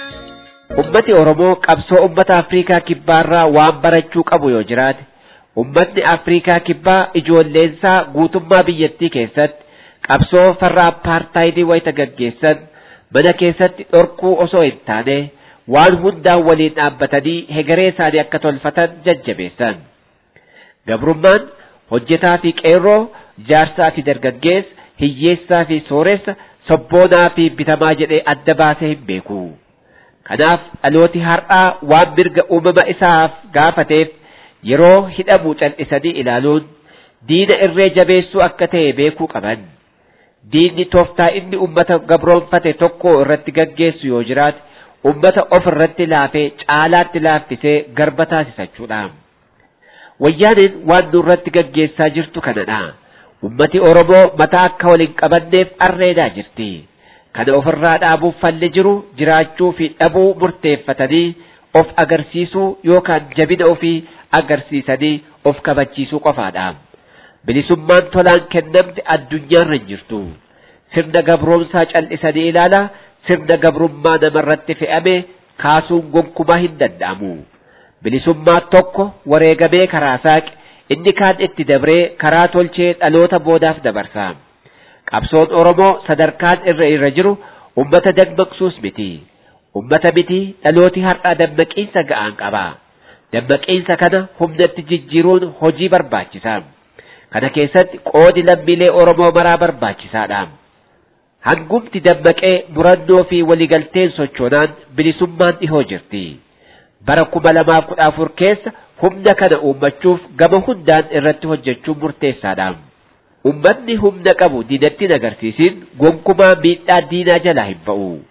Ummati Oromoo qabsoo ummata Afriikaa kibbaarraa waan barachuu qabu yoo jiraate, ummatni Afriikaa kibbaa ijoolleensaa guutummaa biyyattii keessatti qabsoo farra appaartaayidii wayita gaggeessan mana keessatti dhorkuu osoo hin taane waan hundaan waliin dhaabbatanii hegaree isaanii akka tolfatan jajjabeessan. Gabrummaan hojjetaa fi qeerroo, jaarsaa fi dargaggeessa, hiyyeessaa fi sooressa, sabboonaa fi bitamaa jedhee adda baasee hin beeku. Kanaaf dhalooti har'aa waan mirga uumama isaaf gaafateef yeroo hidhamu cal'isanii ilaaluun diina irree jabeessuu akka ta'e beekuu qaban. Diinni tooftaa inni ummata gabroonfate tokko irratti gaggeessu yoo jiraate ummata of irratti laafee caalaatti laaffisee garba taasisachuudha. Wayyaaniin waan nurratti gaggeessaa jirtu kanadha. Ummati Oromoo mataa akka waliin qabanneef arreedaa jirti. Kana ofirraa dhaabuuf falli jiru jiraachuu fi dhabuu murteeffatanii of agarsiisuu yookaan jabina ofii agarsiisanii of kabachiisuu qofaadha. Bilisummaan tolaan kennamte addunyaarra hin jirtu. Sirna gabroomsaa cal'isanii ilaala. Sirna gabrummaa namarratti fe'ame kaasuun gonkumaa hin danda'amu. Bilisummaa tokko wareegamee karaa saaqe inni kaan itti dabree karaa tolchee dhaloota boodaaf dabarsa. Qabsoon Oromoo sadarkaan irra irra jiru ummata dammaqsuus miti. Ummata miti dhalooti har'aa dammaqiinsa ga'aan qaba. Dammaqiinsa kana humnatti jijjiiruun hojii barbaachisa. Kana keessatti qoodi lammiilee Oromoo maraa barbaachisaadha. Hangumti dammaqee murannoo fi waligalteen sochoonaan bilisummaan dhihoo jirti. Bara kuma lamaaf kudha afur keessa humna kana uummachuuf gama hundaan irratti hojjechuun murteessaadha. Ummanni humna qabu diinatti agarsiisin gonkumaa miidhaa diinaa jalaa hin ba'u.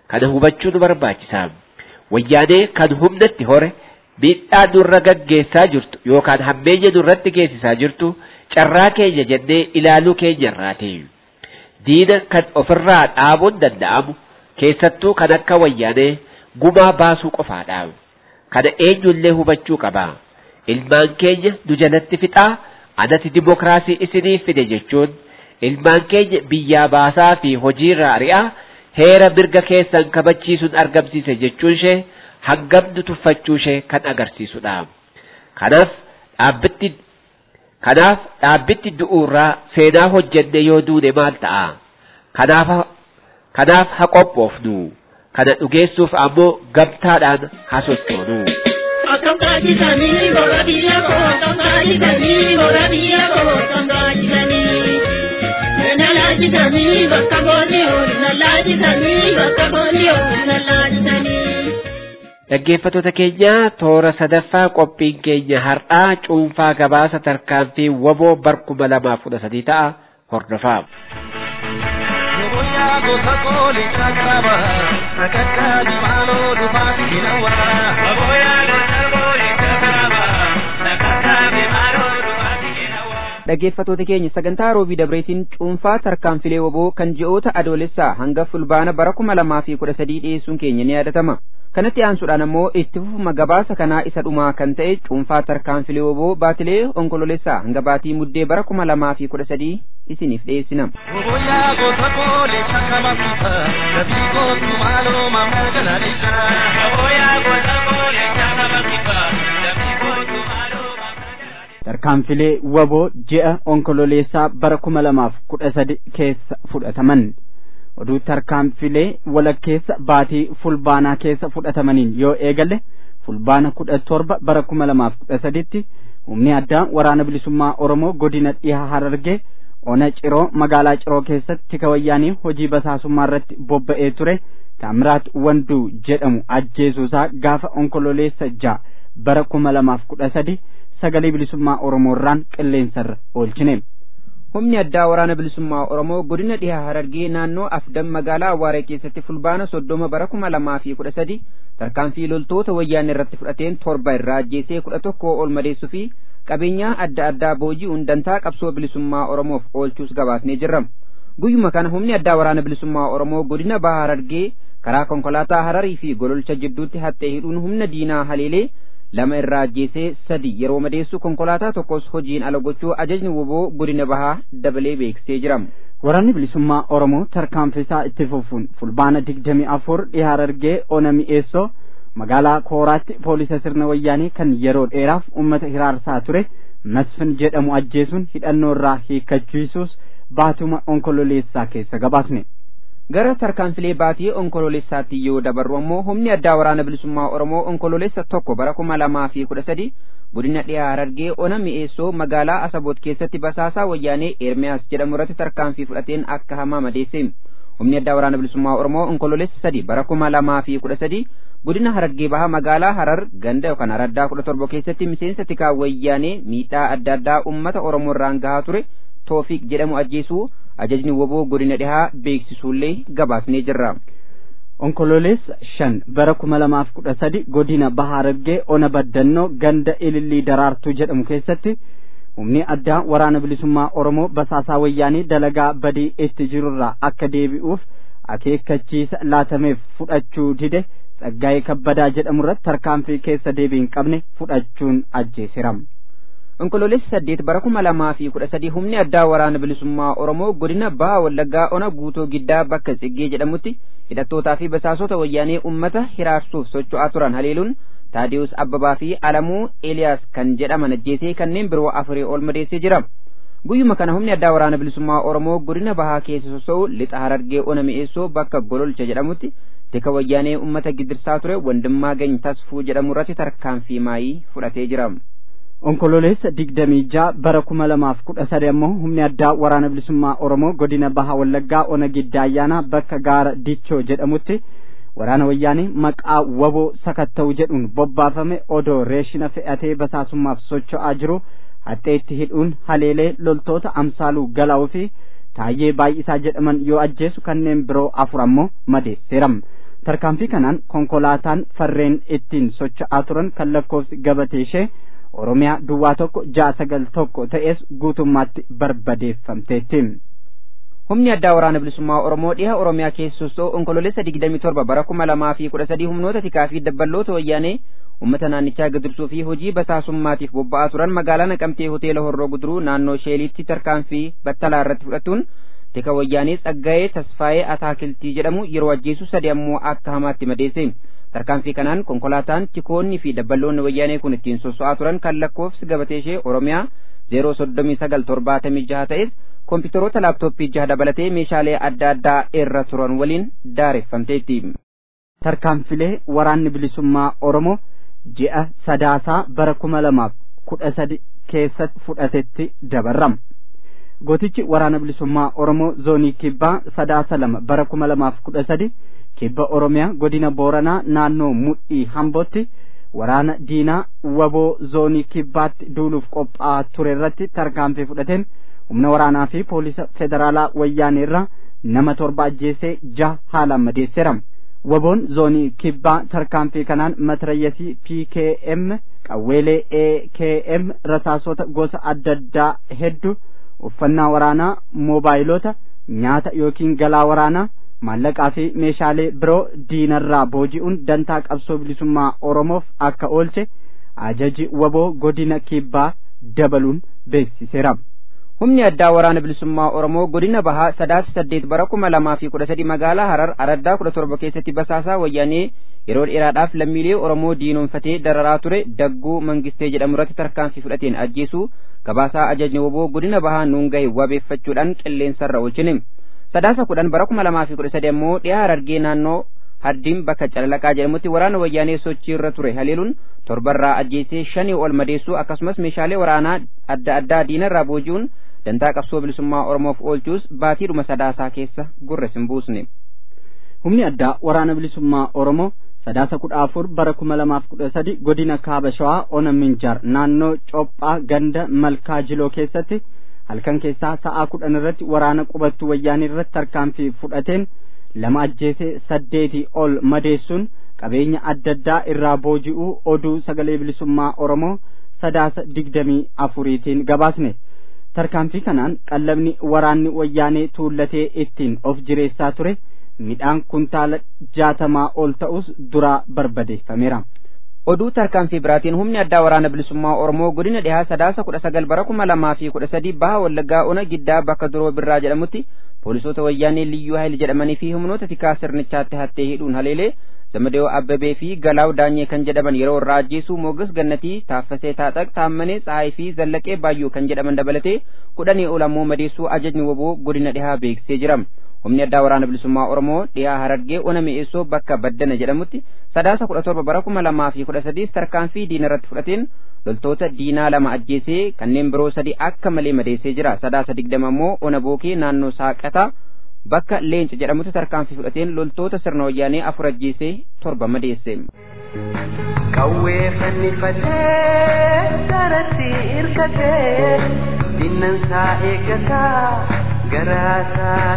kana hubachuu nu barbaachisa wayyaanee kan humnatti hore miidhaa nurra gaggeessaa jirtu yookaan hammeenya nurratti geessisaa jirtu carraa keenya jennee ilaaluu keenyarraati diina kan ofirraa dhaabuun danda'amu keessattuu kan akka wayyaanee gumaa baasuu qofaadha kana eenyullee hubachuu qaba ilmaan keenya nu jalatti fixaa anati dimokiraasii isinii fide jechuun ilmaan keenya biyyaa baasaa fi hojiirra ari'aa heera mirga keessan kabachiisuun argamsiise jechuun ishee hangamnu tuffachuu ishee kan agarsiisudha. Kanaaf dhaabbitti kanaaf dhaabbitti du'uurraa seenaa hojjenne yoo duune maal ta'a? Kanaaf kanaaf haa qophoofnu. Kana dhugeessuuf ammoo gamtaadhaan haa sochoonu. Akkam kaajisanii gora biyya koo akkam kaajisanii gora biyya koo akkam kaajisanii. Na laajisanii bakka boonni oolu na laajisanii bakka boonni oolu na laajisanii. Dhaggeeffattoota keenya toora sadaffaa qophiin keenya har'aa cuunfaa gabaasa tarkaanfii waboo barkuma lamaaf kudha sadii ta'a hordofaa. dhaggeeffattoota keenya sagantaa roobii dabreetiin cuunfaa tarkaanfilee waboo kan ji'oota adoolessaa hanga fulbaana bara kuma lamaa fi kudha sadii dhiyeessuun keenya ni yaadatama kanatti aansuudhaan ammoo itti fufuma gabaasa kanaa isa dhumaa kan ta'e cuunfaa tarkaanfilee waboo baatilee onkoloolessaa hanga baatii muddee bara kuma lamaa fi kudha sadii isiniif dhiyeessina. tarkaanfilee waboo ji'a onkololeessaa bara kuma lamaaf kudha sadi keessa fudhataman oduu tarkaanfilee walakkeessa baatii fulbaanaa keessa fudhatamaniin yoo eegalle fulbaana kudha torba bara kuma lamaaf kudha saditti humni addaa waraana bilisummaa oromoo godina dhiha harargee ona ciroo magaalaa ciroo keessatti tika wayyaanii hojii basaasummaa irratti bobba'ee ture taamiraat wanduu jedhamu ajjeesuusaa gaafa onkololeessa ja'a bara kuma lamaaf kudha sadi sagalee bilisummaa oromoorraan qilleensarra oolchine. humni addaa waraana bilisummaa oromoo godina dhiha harargee naannoo afdan magaalaa awaaree keessatti fulbaana soddoma bara kuma lamaa fi kudha sadi tarkaanfii loltoota wayyaanee irratti fudhateen torba irraa ajjeesee kudha tokko ol madeessuu fi qabeenyaa adda addaa booji'uun dantaa qabsoo bilisummaa oromoof oolchuus gabaasnee jirra guyyuma kana humni addaa waraana bilisummaa oromoo godina baha harargee karaa konkolaataa hararii fi gololcha jidduutti haxxee hidhuun humna diinaa haleelee lama irraa ajjeesee sadi yeroo madeessu konkolaataa tokkos hojiin ala gochuu ajajni woboo godina bahaa dabalee beeksisee jira. Waraanni bilisummaa Oromoo tarkaanfisaa itti fufuun fulbaana digdami afur dhiha harargee ona mi'eessoo magaalaa kooraatti poolisa sirna wayyaanii kan yeroo dheeraaf uummata hiraarsaa ture masfin jedhamu ajjeesuun hidhannoo irraa hiikkachiisuus baatuma onkololeessaa keessa gabaasne. gara tarkaanfilee baatii onkololeessaatti yoo dabarru ammoo humni addaa waraana bilisummaa oromoo onkololeessa tokko bara kuma lamaa fi kudha sadi godina dhiyaa harargee ona mi'eessoo magaalaa asaboot keessatti basaasaa wayyaanee ermiyaas jedhamu irratti tarkaanfii fudhateen akka hamaa madeesse humni addaa waraana bilisummaa oromoo onkololeessa sadi bara kuma lamaa fi kudha sadi godina harargee baha magaalaa harar ganda yookaan araddaa kudha torba keessatti miseensa tikaa wayyaanee miidhaa adda addaa ummata oromoo irraan gahaa ture toofiq jedhamu ajjeesuu ajajni woboo godina dhihaa beeksisuullee gabaasnee jirra. onkololeessa shan bara kuma lamaaf kudha sadi godina baha harargee ona baddannoo ganda ilillii daraartuu jedhamu keessatti humni addaa waraana bilisummaa oromoo basaasaa wayyaanii dalagaa badii itti jirurraa akka deebi'uuf akeekkachiisa laatameef fudhachuu dide tsaggaa'ee kabbadaa jedhamu irratti tarkaanfii keessa deebii hin qabne fudhachuun ajjeesiram. onkololeessa saddeet bara kuma lamaa fi kudha sadii humni addaa waraana bilisummaa oromoo godina baha wallaggaa ona guutoo giddaa bakka tsiggee jedhamutti hidhattootaa fi basaasota wayyaanee ummata hiraarsuuf socho'aa turan haleeluun taadiyus abbabaa fi alamuu eeliyaas kan jedhaman ajjeesee kanneen biroo afurii ol madeessee jira guyyuma kana humni addaa waraana bilisummaa oromoo godina bahaa keessa sosso'u lixa harargee ona mi'eessoo bakka gololcha jedhamutti tika wayyaanee ummata gidirsaa ture wandimmaa gany tasfuu jedhamu irratti tarkaanfii maayii fudhatee jira. onkololeessa digdamii ja'a bara kuma lamaaf kudha sadi ammoo humni addaa waraana bilisummaa oromoo godina baha wallaggaa ona giddaa ayyaanaa bakka gaara dichoo jedhamutti waraana wayyaanii maqaa waboo sakatta'u jedhuun bobbaafame odoo reeshina fe'atee basaasummaaf socho'aa jiru haxeetti hidhuun haleelee loltoota amsaaluu galaa'uu fi taayyee baay'isaa jedhaman yoo ajjeesu kanneen biroo afur ammoo madeesseeram tarkaanfii kanaan konkolaataan farreen ittiin socho'aa turan kan lakkoofsi gabatee ishee oromiyaa duwwaa tokko ja'a sagal tokko ta'es guutummaatti barbadeeffamteetti. humni addaa waraana bilisummaa oromoo dhiha oromiyaa keessustoo onkololeessa digdamii torba bara kuma lamaa fi kudha sadii humnoota tikaa fi dabballoota wayyaanee ummata naannichaa gadirsuu fi hojii basaasummaatiif bobba'aa turan magaalaa naqamtee hoteela horroo guduruu naannoo sheeliitti tarkaanfii battalaa irratti fudhatuun tika wayyaanee tsaggayee tasfaayee ataakiltii jedhamu yeroo ajjeesu sadi ammoo akka hamaatti madeesse tarkaanfii kanaan konkolaataan tikoonni fi dabballoonni wayyaanee kun ittiin sosso'aa turan kan lakkoofsi gabatee ishee oromiyaa zeeroo soddomii sagal torbaatamii jaha ta'es kompiitaroota laaptooppii jaha dabalatee meeshaalee adda addaa irra turan waliin daareffamteetti. tarkaanfilee waraanni bilisummaa oromoo ji'a sadaasaa bara kuma lamaaf kudha sadi keessatti fudhatetti dabarrama. gootichi waraana bilisummaa oromoo zoonii kibbaa sadaasa lama bara kuma lamaaf kudha sadi kibba oromiyaa godina booranaa naannoo mudhii hambootti waraana diinaa waboo zoonii kibbaatti duuluuf qophaa'aa ture irratti tarkaanfii fudhateen humna waraanaa fi poolisa federaalaa wayyaanee irraa nama torba ajjeesee jaha haalaan madeesseera. waboon zoonii kibbaa tarkaanfii kanaan matrayyasii pkm qawweelee akm rasaasota gosa adda addaa hedduu uffannaa waraanaa moobaayilota nyaata yookiin galaa waraanaa maallaqaa fi meeshaalee biroo diinarraa booji'uun dantaa qabsoo bilisummaa oromoof akka oolche ajaji waboo godina kibbaa dabaluun beeksiseera. humni addaa waraana bilisummaa oromoo godina bahaa sadaasa saddeet bara kuma lamaa fi kudha sadi magaalaa harar araddaa kudha torba keessatti basaasaa wayyaanee yeroo dheeraadhaaf lammiilee oromoo diinoonfatee dararaa ture dagguu mangistee jedhamu irratti tarkaanfii fudhateen ajjeesuu gabaasaa ajajni woboo godina bahaa nuun gahe wabeeffachuudhaan qilleensarra oolchine sadaasa kudhan bara kuma lamaa fi kudha sadi ammoo dhiyaa harargee naannoo haddiin bakka calalaqaa jedhamutti waraana wayyaanee sochii irra ture haleeluun torbarraa ajjeesee shanii ol madeessuu akkasumas meeshaalee waraanaa adda addaa diinarraa booji'uun dantaa qabsoo bilisummaa oromoof oolchuus baatiidhuma sadaasaa keessa gurra hin buusne. humni addaa waraana bilisummaa oromoo sadaasa kudha afur bara kuma lamaaf kudha sadi godina kaaba shawaa ona minjaar naannoo cophaa ganda malkaa jiloo keessatti halkan keessaa sa'aa kudhan irratti waraana qubattuu wayyaanii irratti tarkaanfii fudhateen lama ajjeesee saddeetii ol madeessuun qabeenya adda addaa irraa booji'uu oduu sagalee bilisummaa oromoo sadaasa digdamii afuriitiin gabaasne tarkaanfii kanaan qallabni waraanni wayyaanee tuullatee ittiin of jireessaa ture midhaan kuntaala jaatamaa ol ta'us duraa barbadeeffameera. oduu tarkaanfii biraatiin humni addaa waraana bilisummaa oromoo godina dhihaa sadaasa kudha sagal bara kuma lamaa fi kudha sadii baha wallaggaa ona giddaa bakka duroo birraa jedhamutti poolisoota wayyaanee liyyuu hayil jedhamanii fi humnoota tikaa sirnichaatti hattee hidhuun haleelee zamadoo abbabee fi galaaw daanyee kan jedhaman yeroo irraa ajjeesuu moogas gannatii taaffasee taaxaq taammanee tsaayii fi zallaqee baayyoo kan jedhaman dabalatee kudhanii ol ammoo madeessuu ajajni woboo godina dhihaa beeksisee jira humni addaa waraana bilisummaa oromoo dhiyaa harargee ona mi'eessoo bakka baddana jedhamutti sadaasa kudha torba bara kuma lamaa fi kudha sadiis tarkaanfii diina irratti fudhateen loltoota diinaa lama ajjeesee kanneen biroo sadi akka malee madeessee jira sadaasa digdama ammoo ona bookee naannoo saaqataa bakka leenca jedhamutti tarkaanfii fudhateen loltoota sirna wayyaanee afur ajjeesee torba madeesse. Qawwee fannifatee daratti hirkatee dinnansaa eeggataa garaasaa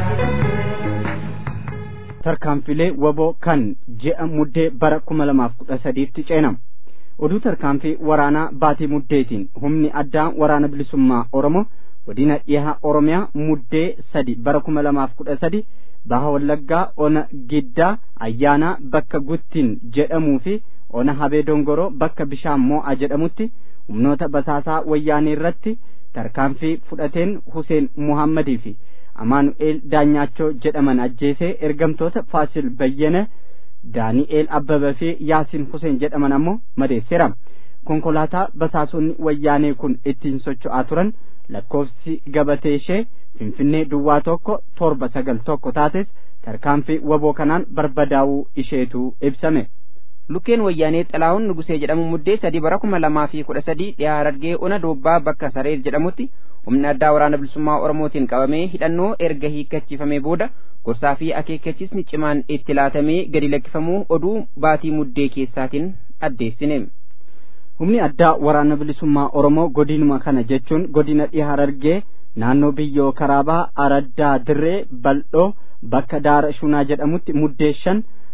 tarkaanfilee waboo kan ji'a muddee bara kuma lamaaf kudha sadiitti ceenama oduu tarkaanfii waraanaa baatii muddeetiin humni addaa waraana bilisummaa oromoo godina dhihaa oromiyaa muddee sadi bara kuma lamaaf kudha sadi baha wallaggaa ona giddaa ayyaanaa bakka guttiin jedhamuu fi ona habee dongoroo bakka bishaan moo'a jedhamutti humnoota basaasaa wayyaanee irratti tarkaanfii fudhateen Huseen Muhammadii fi Amaanu'eel Daanyaachoo jedhaman ajjeesee ergamtoota Faasil Bayyana Daani'eel Abbabaa fi Yaasiin Huseen jedhaman ammoo madeesseera. Konkolaataa basaasonni wayyaanee kun ittiin socho'aa turan lakkoofsi gabatee ishee Finfinnee duwwaa tokko torba sagal tokko taates tarkaanfii waboo kanaan barbadaa'uu isheetu ibsame. lukkeen wayyaanee xalaa'uun nugusee jedhamu muddee sadii bara kuma lamaa fi kudha sadii dhiyaa harargee ona doobbaa bakka sareer jedhamutti humni addaa waraana bilisummaa oromootiin qabamee hidhannoo erga hiikkachiifamee booda gorsaa fi akeekkachiisni cimaan itti laatamee gadi lakkifamuu oduu baatii muddee keessaatiin addeessine. humni addaa waraana bilisummaa oromoo godinuma kana jechuun godina dhihaa harargee naannoo biyyoo karaabaa araddaa dirree bal'oo bakka daara shunaa jedhamutti muddee shan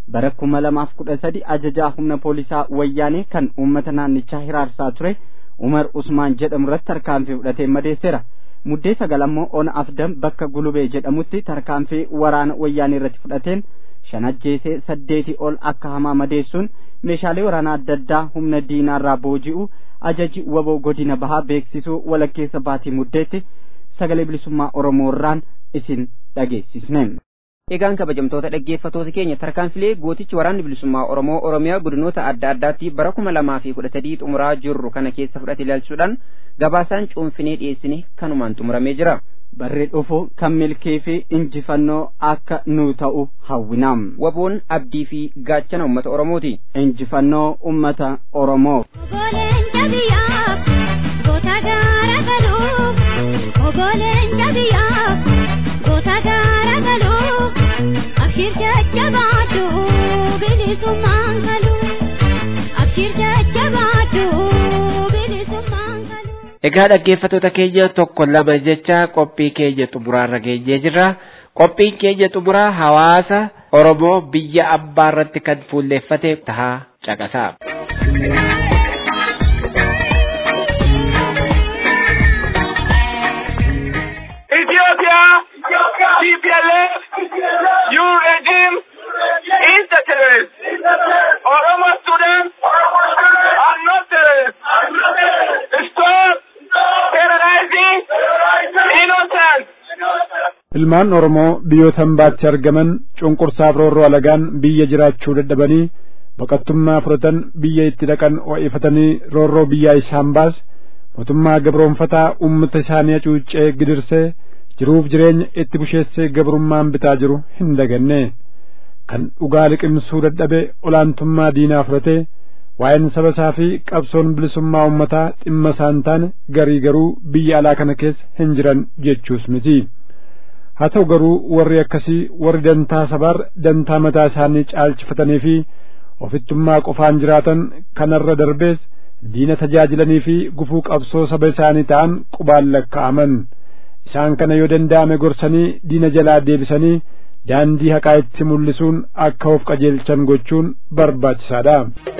bara kuma lamaaf kudha sadi ajajaa humna poolisaa wayyaanee kan uummata naannichaa hiraarsaa ture umar usmaan jedhamu irratti tarkaanfii fudhatee madeesseera muddee sagal ammoo ona afdam bakka gulubee jedhamutti tarkaanfii waraana wayyaanee irratti fudhateen shan ajjeesee saddeetii ol akka hamaa madeessuun meeshaalee waraanaa adda addaa humna diinaarraa booji'u ajaji waboo godina bahaa beeksisuu walakkeessa baatii muddeetti sagalee bilisummaa oromoorraan isin dhageessisne. Egaan kabajamtoota dhaggeeffatoota keenya tarkaanfilee gootichi waraanni bilisummaa Oromoo Oromiyaa godinoota adda addaatti bara kuma lamaa fi kudha sadii xumuraa jirru kana keessa fudhate ilaalchuudhaan gabaasaan cuunfinee dhiyeessine kanumaan xumuramee jira. Barri dhufu kan milkii fi injifannoo akka nu ta'u hawwinaam. Waboon abdii fi gaachana uummata Oromooti. Injifannoo uummata Oromoo. Ogoleen jabiyaaf goota gaara galuuf ogoleen jabiyaaf goota gaara galuuf abshir jajjabaatu bilisummaan galu abshir jajjabaatu bilisummaan galu. Egaa dhaggeeffatoota keenya tokko lama jecha qophii keenya xumuraarra geenyee jirra. Qophiin keenya xumuraa hawaasa Oromoo biyya abbaa irratti kan fuulleeffate tahaa caqasaa. Ethiopia, TPLF, you regime is the terrorist. Oromo students are not terrorists. Stop terrorizing innocent. Ilmaan Oromoo biyyoota hambaatti argaman cunqursaaf roorroo alagaan biyya jiraachuu dadhabanii baqattummaa fudhatan biyya itti dhaqan ho'ifatanii roorroo biyyaa isaan baas mootummaa gabroonfataa uummata isaanii hacuuccee gidirsee jiruuf jireenya itti busheessee gabrummaan bitaa jiru hin daganne kan dhugaa liqimsuu dadhabe olaantummaa diinaa fudhatee waa'een saba isaa fi qabsoon bilisummaa uummataa dhimma isaan taane garii garuu biyya alaa kana keessa hin jiran jechuus miti. haa ta'u garuu warri akkasii warri dantaa sabaar dantaa mataa isaanii caalchifatanii fi ofittummaa qofaan jiraatan kanarra darbees diina tajaajilanii fi gufuu qabsoo saba isaanii ta'an qubaan lakkaa'aman isaan kana yoo danda'ame gorsanii diina jalaa deebisanii daandii haqaa itti mul'isuun akka of qajeelchan gochuun barbaachisaadha.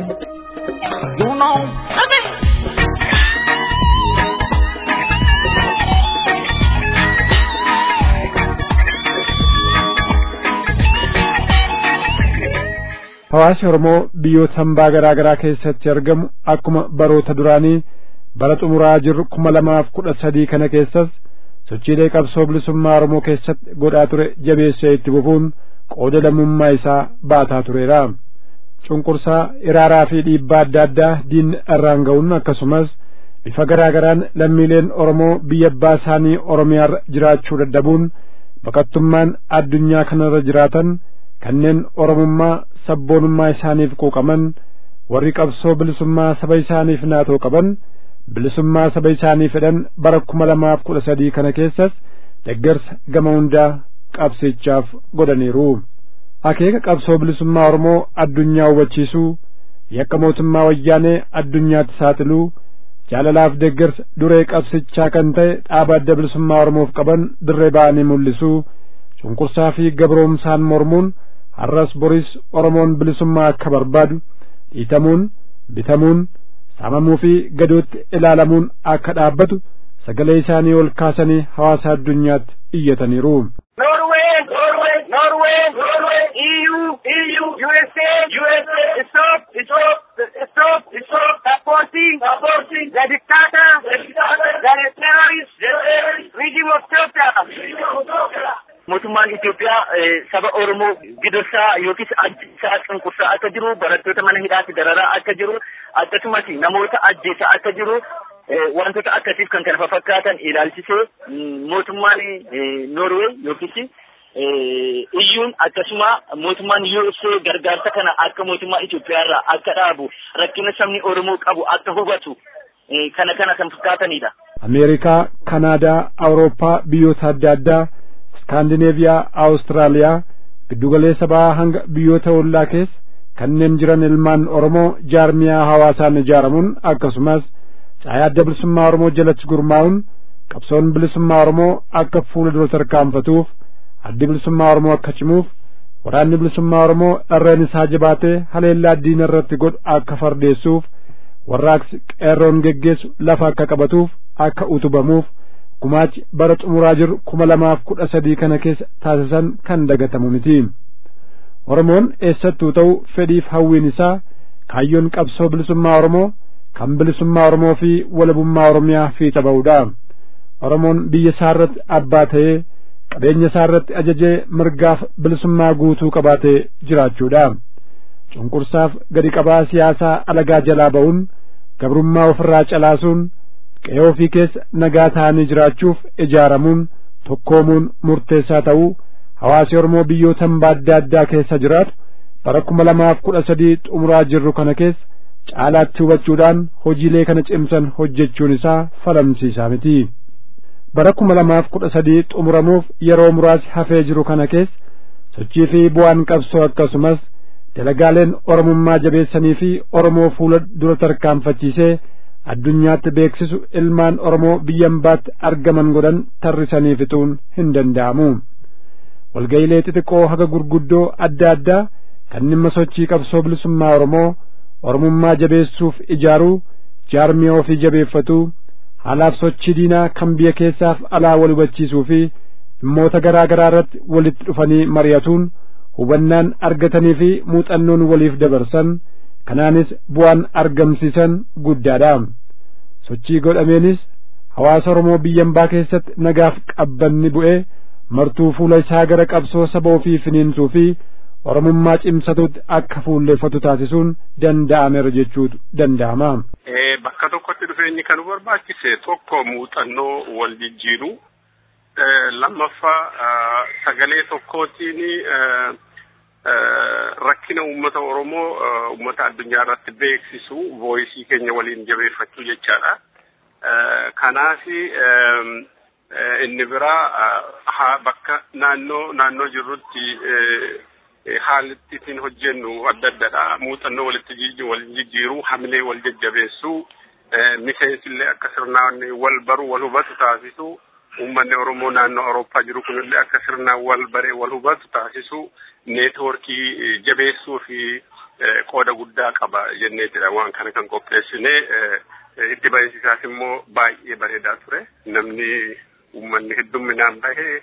Hawaasi Oromoo biyyoota hambaa garaa garaa keessatti argamu akkuma baroota duraanii bara xumuraa jirru kuma lamaaf kudha sadii kana keessas sochiilee qabsoo bilisummaa Oromoo keessatti godhaa ture jabeessee itti fufuun qooda lammummaa isaa baataa tureera. Cunqursaa iraaraa fi dhiibbaa adda addaa diinni irraan ga'uun akkasumas bifa garaa garaan lammiileen Oromoo biyya abbaa isaanii Oromiyaarra jiraachuu dadhabuun baqattummaan addunyaa kanarra jiraatan kanneen Oromummaa sabboonummaa isaaniif quuqaman warri qabsoo bilisummaa saba isaaniif naatoo qaban bilisummaa saba isaanii fedhan bara kuma lamaaf kudha sadii kana keessas deggersa gama hundaa qabsichaaf godhaniiru. Akeeka qabsoo bilisummaa Oromoo addunyaa hubachiisuu yakka mootummaa wayyaanee addunyaatti saaxiluu jaalalaaf deggersa duree qabsichaa kan ta'e dhaaba adda bilisummaa Oromoof qaban dirree ba'anii mul'isuu cunqursaa fi gabroomsaan mormuun har'as boris Oromoon bilisummaa akka barbaadu dhiitamuun bitamuun saamamuu fi gadootti ilaalamuun akka dhaabbatu sagalee isaanii ol kaasanii hawaasa addunyaatti iyyataniiru. Norway, Norway, Norway, Norway, EU, EU, USA, USA, stop, stop, stop, stop, supporting, supporting the dictator, the dictator, the terrorist, the terrorist regime of Ethiopia. mootummaan Itoophiyaa saba Oromoo gidursaa yookiis ajjeesaa cunqursaa akka jiru barattoota mana hidhaatti dararaa akka jiru akkasumas namoota ajjeesaa akka jiru wantoota akkasiif kan kana fakkaatan ilaalchisee mootummaan Noorwee yookiis iyyuun akkasuma mootummaan USA gargaarsa kana akka mootummaa Itoophiyaarraa akka dhaabu rakkina sabni Oromoo qabu akka hubatu kana kana kan fakkaatanidha. Ameerikaa, Kanaadaa, Awurooppaa, biyyoota adda addaa, Iskaandineeviyaa, Awustiraaliyaa, giddugaleessa bahaa hanga biyyoota ollaa keessa kanneen jiran ilmaan Oromoo jaarmiyaa hawaasaan ijaaramuun akkasumas caayaa adda bilisummaa Oromoo jalatti gurmaa'uun qabsoon bilisummaa Oromoo akka fuula dura tarkaanfatuuf addi bilisummaa Oromoo akka cimuuf waraanni bilisummaa oromoo irreen isaa jabaatee haleellaa diina irratti godhu akka fardeessuuf warraaqsi qeerroon geggeessu lafa akka qabatuuf akka utubamuuf gumaachi bara xumuraa jiru kuma lamaaf kudha sadii kana keessa taasisan kan dagatamu miti oromoon eessattuu ta'u fedhiif hawwiin isaa kaayyoon qabsoo bilisummaa oromoo kan bilisummaa oromoo fi walabummaa oromiyaa fiixa ba'uudha oromoon biyya isaa irratti abbaa ta'ee qabeenya isaa irratti ajajee mirgaaf bilisummaa guutuu qabaatee jiraachuudha cunqursaaf gadi qabaa siyaasaa alagaa jalaa ba'uun gabrummaa ofirraa calaasuun qe'ee ofii keessa nagaa ta'anii jiraachuuf ijaaramuun tokkoomuun murteessaa ta'uu hawaasi oromoo biyyoota hambaa adda addaa keessa jiraatu bara kuma lamaaf kudha sadii xumuraa jirru kana keessa caalaatti hubachuudhaan hojiilee kana cimsan hojjechuun isaa falamsiisaa miti bara kuma lamaaf kudha sadii xumuramuuf yeroo muraasi hafee jiru kana keessa sochii fi bu'aan qabsoo akkasumas dalagaaleen oromummaa jabeessanii fi oromoo fuula dura tarkaanfachiisee addunyaatti beeksisu ilmaan oromoo biyya hambaatti argaman godhan tarrisanii fixuun hin danda'amu walga'ilee xixiqqoo haga gurguddoo adda addaa kan dhimma sochii qabsoo bilisummaa oromoo oromummaa jabeessuuf ijaaruu jaarmiyaa ofii jabeeffatuu haalaaf sochii diinaa kan biyya keessaaf alaa wal hubachiisuu fi dhimmoota garaa garaa irratti walitti dhufanii mari'atuun hubannaan argatanii fi muuxannoon waliif dabarsan kanaanis bu'aan argamsiisan guddaadha sochii godhameenis hawaasa oromoo biyya hambaa keessatti nagaaf qabbanni bu'ee martuu fuula isaa gara qabsoo saba ofii finiinsuu fi oromummaa cimsatutti akka fuulleeffatu taasisuun danda'ameera jechuutu danda'ama. Bakka tokkotti dhufeenyi kan nu barbaachise tokko muuxannoo wal jijjiiru lammaffaa sagalee tokkootiin rakkina uummata Oromoo uummata addunyaa irratti beeksisu vooyisii keenya waliin jabeeffachuu jechaadha. Kanaaf inni biraa bakka naannoo naannoo jirrutti haalli ittiin hojjennu adda addadha. Muuxannoo walitti wal jijjiiruu, hamilee wal jajjabeessuu, miseensillee akka sirnaan wal baru wal hubatu taasisu. Uummanni Oromoo naannoo Awurooppaa jiru kunillee akka sirnaan wal baree wal hubatu taasisu. Neetwoorkii jabeessuu fi qooda guddaa qaba jenneetidha waan kana kan qopheessine. Itti bahinsisaas immoo baay'ee bareedaa ture. Namni uummanni heddumminaan bahee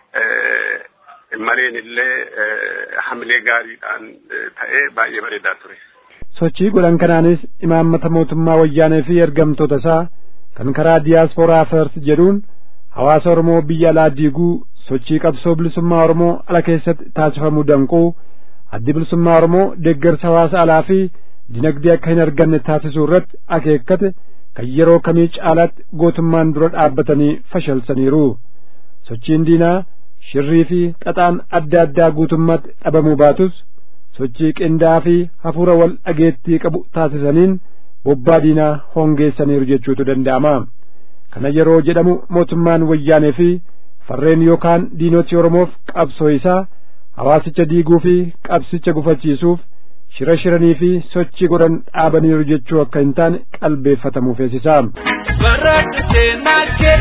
mareen illee hamilee gaariidhaan ta'ee baay'ee bareedaa ture. Sochii godhan kanaanis imaammata mootummaa wayyaanee fi ergamtoota isaa kan karaa diyaaspooraa first jedhuun hawaasa Oromoo biyya alaa diiguu sochii qabsoo bilisummaa Oromoo ala keessatti taasifamuu danquu addi bilisummaa Oromoo deeggarsa hawaasa alaa fi dinagdee akka hin arganne taasisuu irratti akeekkate kan yeroo kamii caalaatti gootummaan dura dhaabbatanii fashalsaniiru sochiin diinaa shirrii fi xaxaan adda addaa guutummaatti dhabamuu baatus sochii qindaa'aa fi hafuura wal dhageettii qabu taasisaniin bobbaa diinaa hongeessaniiru jechuutu danda'ama kana yeroo jedhamu mootummaan wayyaanee fi farreen yookaan diinoti oromoof qabsoo isaa hawaasicha diiguu fi qabsicha gufachiisuuf shira shiranii fi sochii godhan dhaabaniiru jechuu akka hin taane qalbeeffatamuuf eessisaa. Baradhu seenaa kee,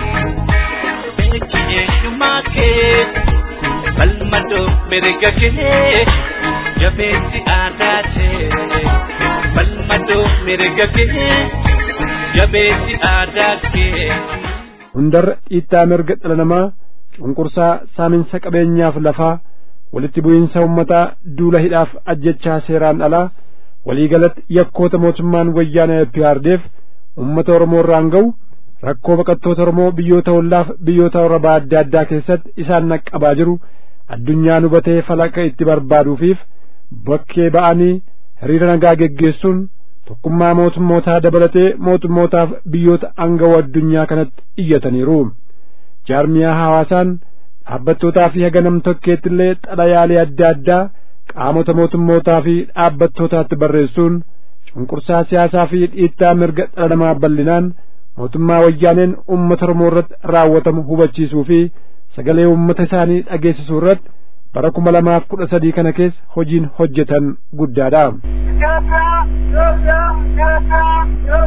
beeki eenyummaa kee, falmadoo mirga kee, jabeessi aadaa kee, falmadoo mirga kee, jabeessi aadaa kee. Hundarra dhiittaa mirga dhala namaa cunqursaa saaminsa qabeenyaaf lafaa walitti bu'iinsa ummataa duula hidhaaf ajjechaa seeraan alaa waliigalatti yakkoota mootummaan wayyaanee PRDF ummata Oromoo irraan ga'u rakkoo baqattoota Oromoo biyyoota hollaaf biyyoota Arabaa adda addaa keessatti isaan naqqabaa jiru addunyaan hubatee falaqa itti barbaaduufiif bakkee ba'anii hiriira nagaa geggeessuun tokkummaa mootummootaa dabalatee mootummootaaf biyyoota angawoo addunyaa kanatti iyyataniiru jaarmiyaa hawaasaan dhaabbattootaa fi haga nam tokkeetti illee xalayaalee adda addaa qaamota mootummootaa fi dhaabbattootaatti barreessuun cunqursaa siyaasaa fi dhiittaa mirga dhala namaa bal'inaan mootummaa wayyaaneen uummata Oromoo irratti raawwatamu hubachiisuu fi sagalee uummata isaanii dhageessisuu irratti bara kuma lamaaf kudha sadii kana keessa hojiin hojjetan guddaadha.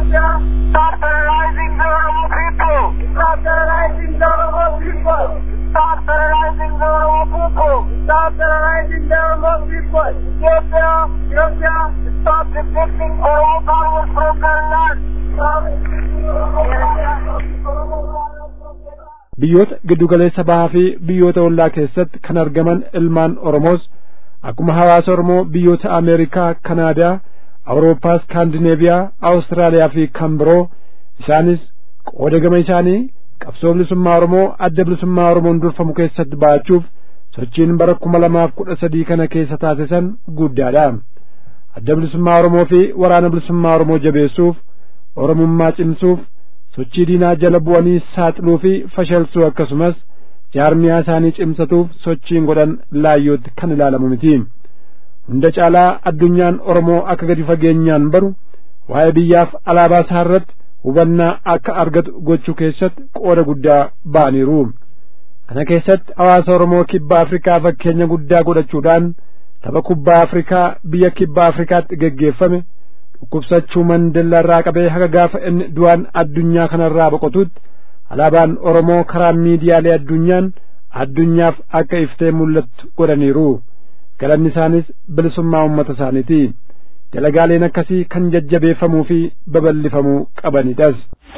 Stop terrorizing the Oromo people! Stop terrorizing the Oromo people! Stop terrorizing the Oromo people. Stop terrorizing the Oromo people. Ethiopia, Ethiopia, stop depicting Oromo Congress from their land. Stop depicting Oromo biyyoota giddugaleessa bahaa fi biyyoota ollaa keessatti kan argaman ilmaan oromoos akkuma hawaasa oromoo biyyoota ameerikaa kanaadaa awurooppaa skaandineeviyaa awustiraaliyaa fi kan biroo isaanis qooda gama isaanii qabsoo bilisummaa oromoo adda bilisummaa oromoon durfamu keessatti ba'achuuf sochiin bara kuma lamaaf kudha sadii kana keessa taasisan guddaadha adda bilisummaa oromoo fi waraana bilisummaa oromoo jabeessuuf oromummaa cimsuuf sochii diinaa jala bu'anii saaxiluu fi fashalsuu akkasumas jaarmiyaa isaanii cimsatuuf sochiin godhan laayyootti kan ilaalamu miti hunda caalaa addunyaan oromoo akka gadi fageenyaan baru waa'ee biyyaaf alaabaa isaa irratti hubannaa akka argatu gochuu keessatti qooda guddaa ba'aniiru kana keessatti hawaasa oromoo kibba afrikaa fakkeenya guddaa godhachuudhaan tapha kubbaa afrikaa biyya kibba afrikaatti geggeeffame dhukkubsachuu mandella irraa qabee haga gaafa inni du'aan addunyaa kanarraa boqotutti alaabaan oromoo karaa miidiyaalee addunyaan addunyaaf akka iftee mul'attu godhaniiru galanni isaanis bilisummaa ummata isaaniiti dalagaaleen akkasii kan jajjabeeffamuu fi babal'ifamuu qabanidhas.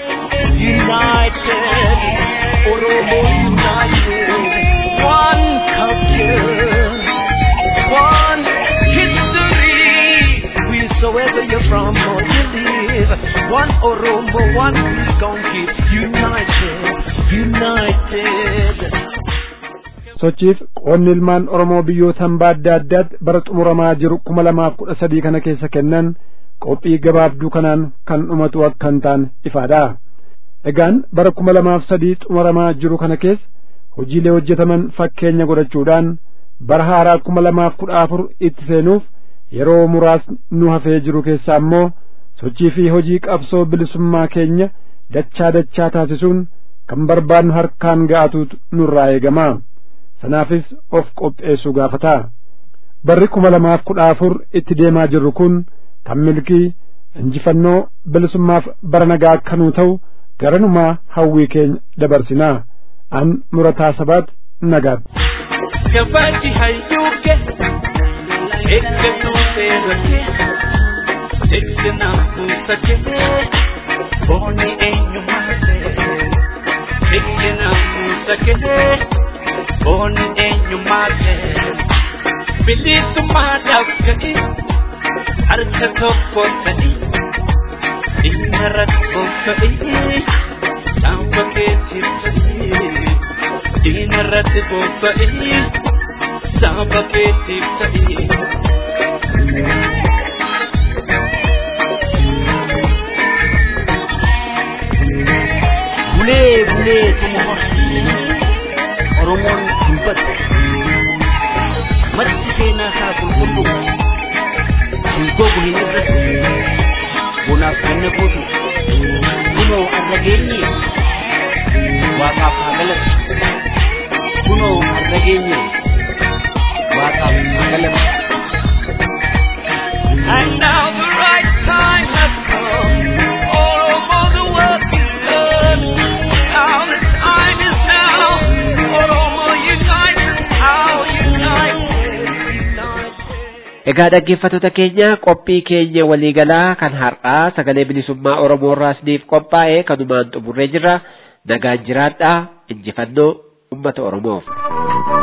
United, Oromo United, one culture, one history. Wheresoever you're from or you live, one Oromo, one we gon' keep united, united. sochiif qoonni ilmaan oromoo biyyoota hambaa adda addaatti bara xumuramaa jiru kuma lamaaf kudha sadii kana keessa kennan qophii gabaabduu kanaan kan dhumatu akka hin taane ifaadha egaan bara kuma lamaaf sadii xumuramaa jiru kana keessa hojiilee hojjetaman fakkeenya godhachuudhaan bara haaraa kuma lamaaf kudha afur itti seenuuf yeroo muraasni nu hafee jiru keessaa immoo sochii fi hojii qabsoo bilisummaa keenya dachaa dachaa taasisuun kan barbaadnu harkaan ga'atuutu nurraa eegama sanaafis of qopheessuu gaafata barri kuma lamaaf kudha afur itti deemaa jirru kun kan milkii injifannoo bilisummaaf bara nagaa akkanuu ta'u garanumaa hawwii keenya dabarsinaa an murataa sabaat nagaatti Gabaati hayyuuke eeggatuu seerake eegganaa kuusake booni eenyumaase eegganaa kuusake booni eenyumaase bilisummaadhaaf ga'i harka tokko ta'e dhimma rakkoo ta'e saanfa keetiif ta'e diina irratti bobba'ee saba keetiif ta'ee. bulee bulee tumuma oromoon dubbatu maddi seenaa isaa qulqullu hin gogu hin irratti bonaaf ganna gootu kunoo arra geenye waaqaaf haa galatu kunoo arra geenye waaqaaf haa galatu And now the right time has come. All over the world to learn. Now the time is now. Oromo united. How united. United. Egaa dhaggeeffattoota keenya qophii keenya waliigalaa kan har'aa sagalee bilisummaa Oromoo irraa isiniif qophaa'e kanumaan xumurree jirra. Nagaan jiraadhaa injifannoo uummata Oromoof.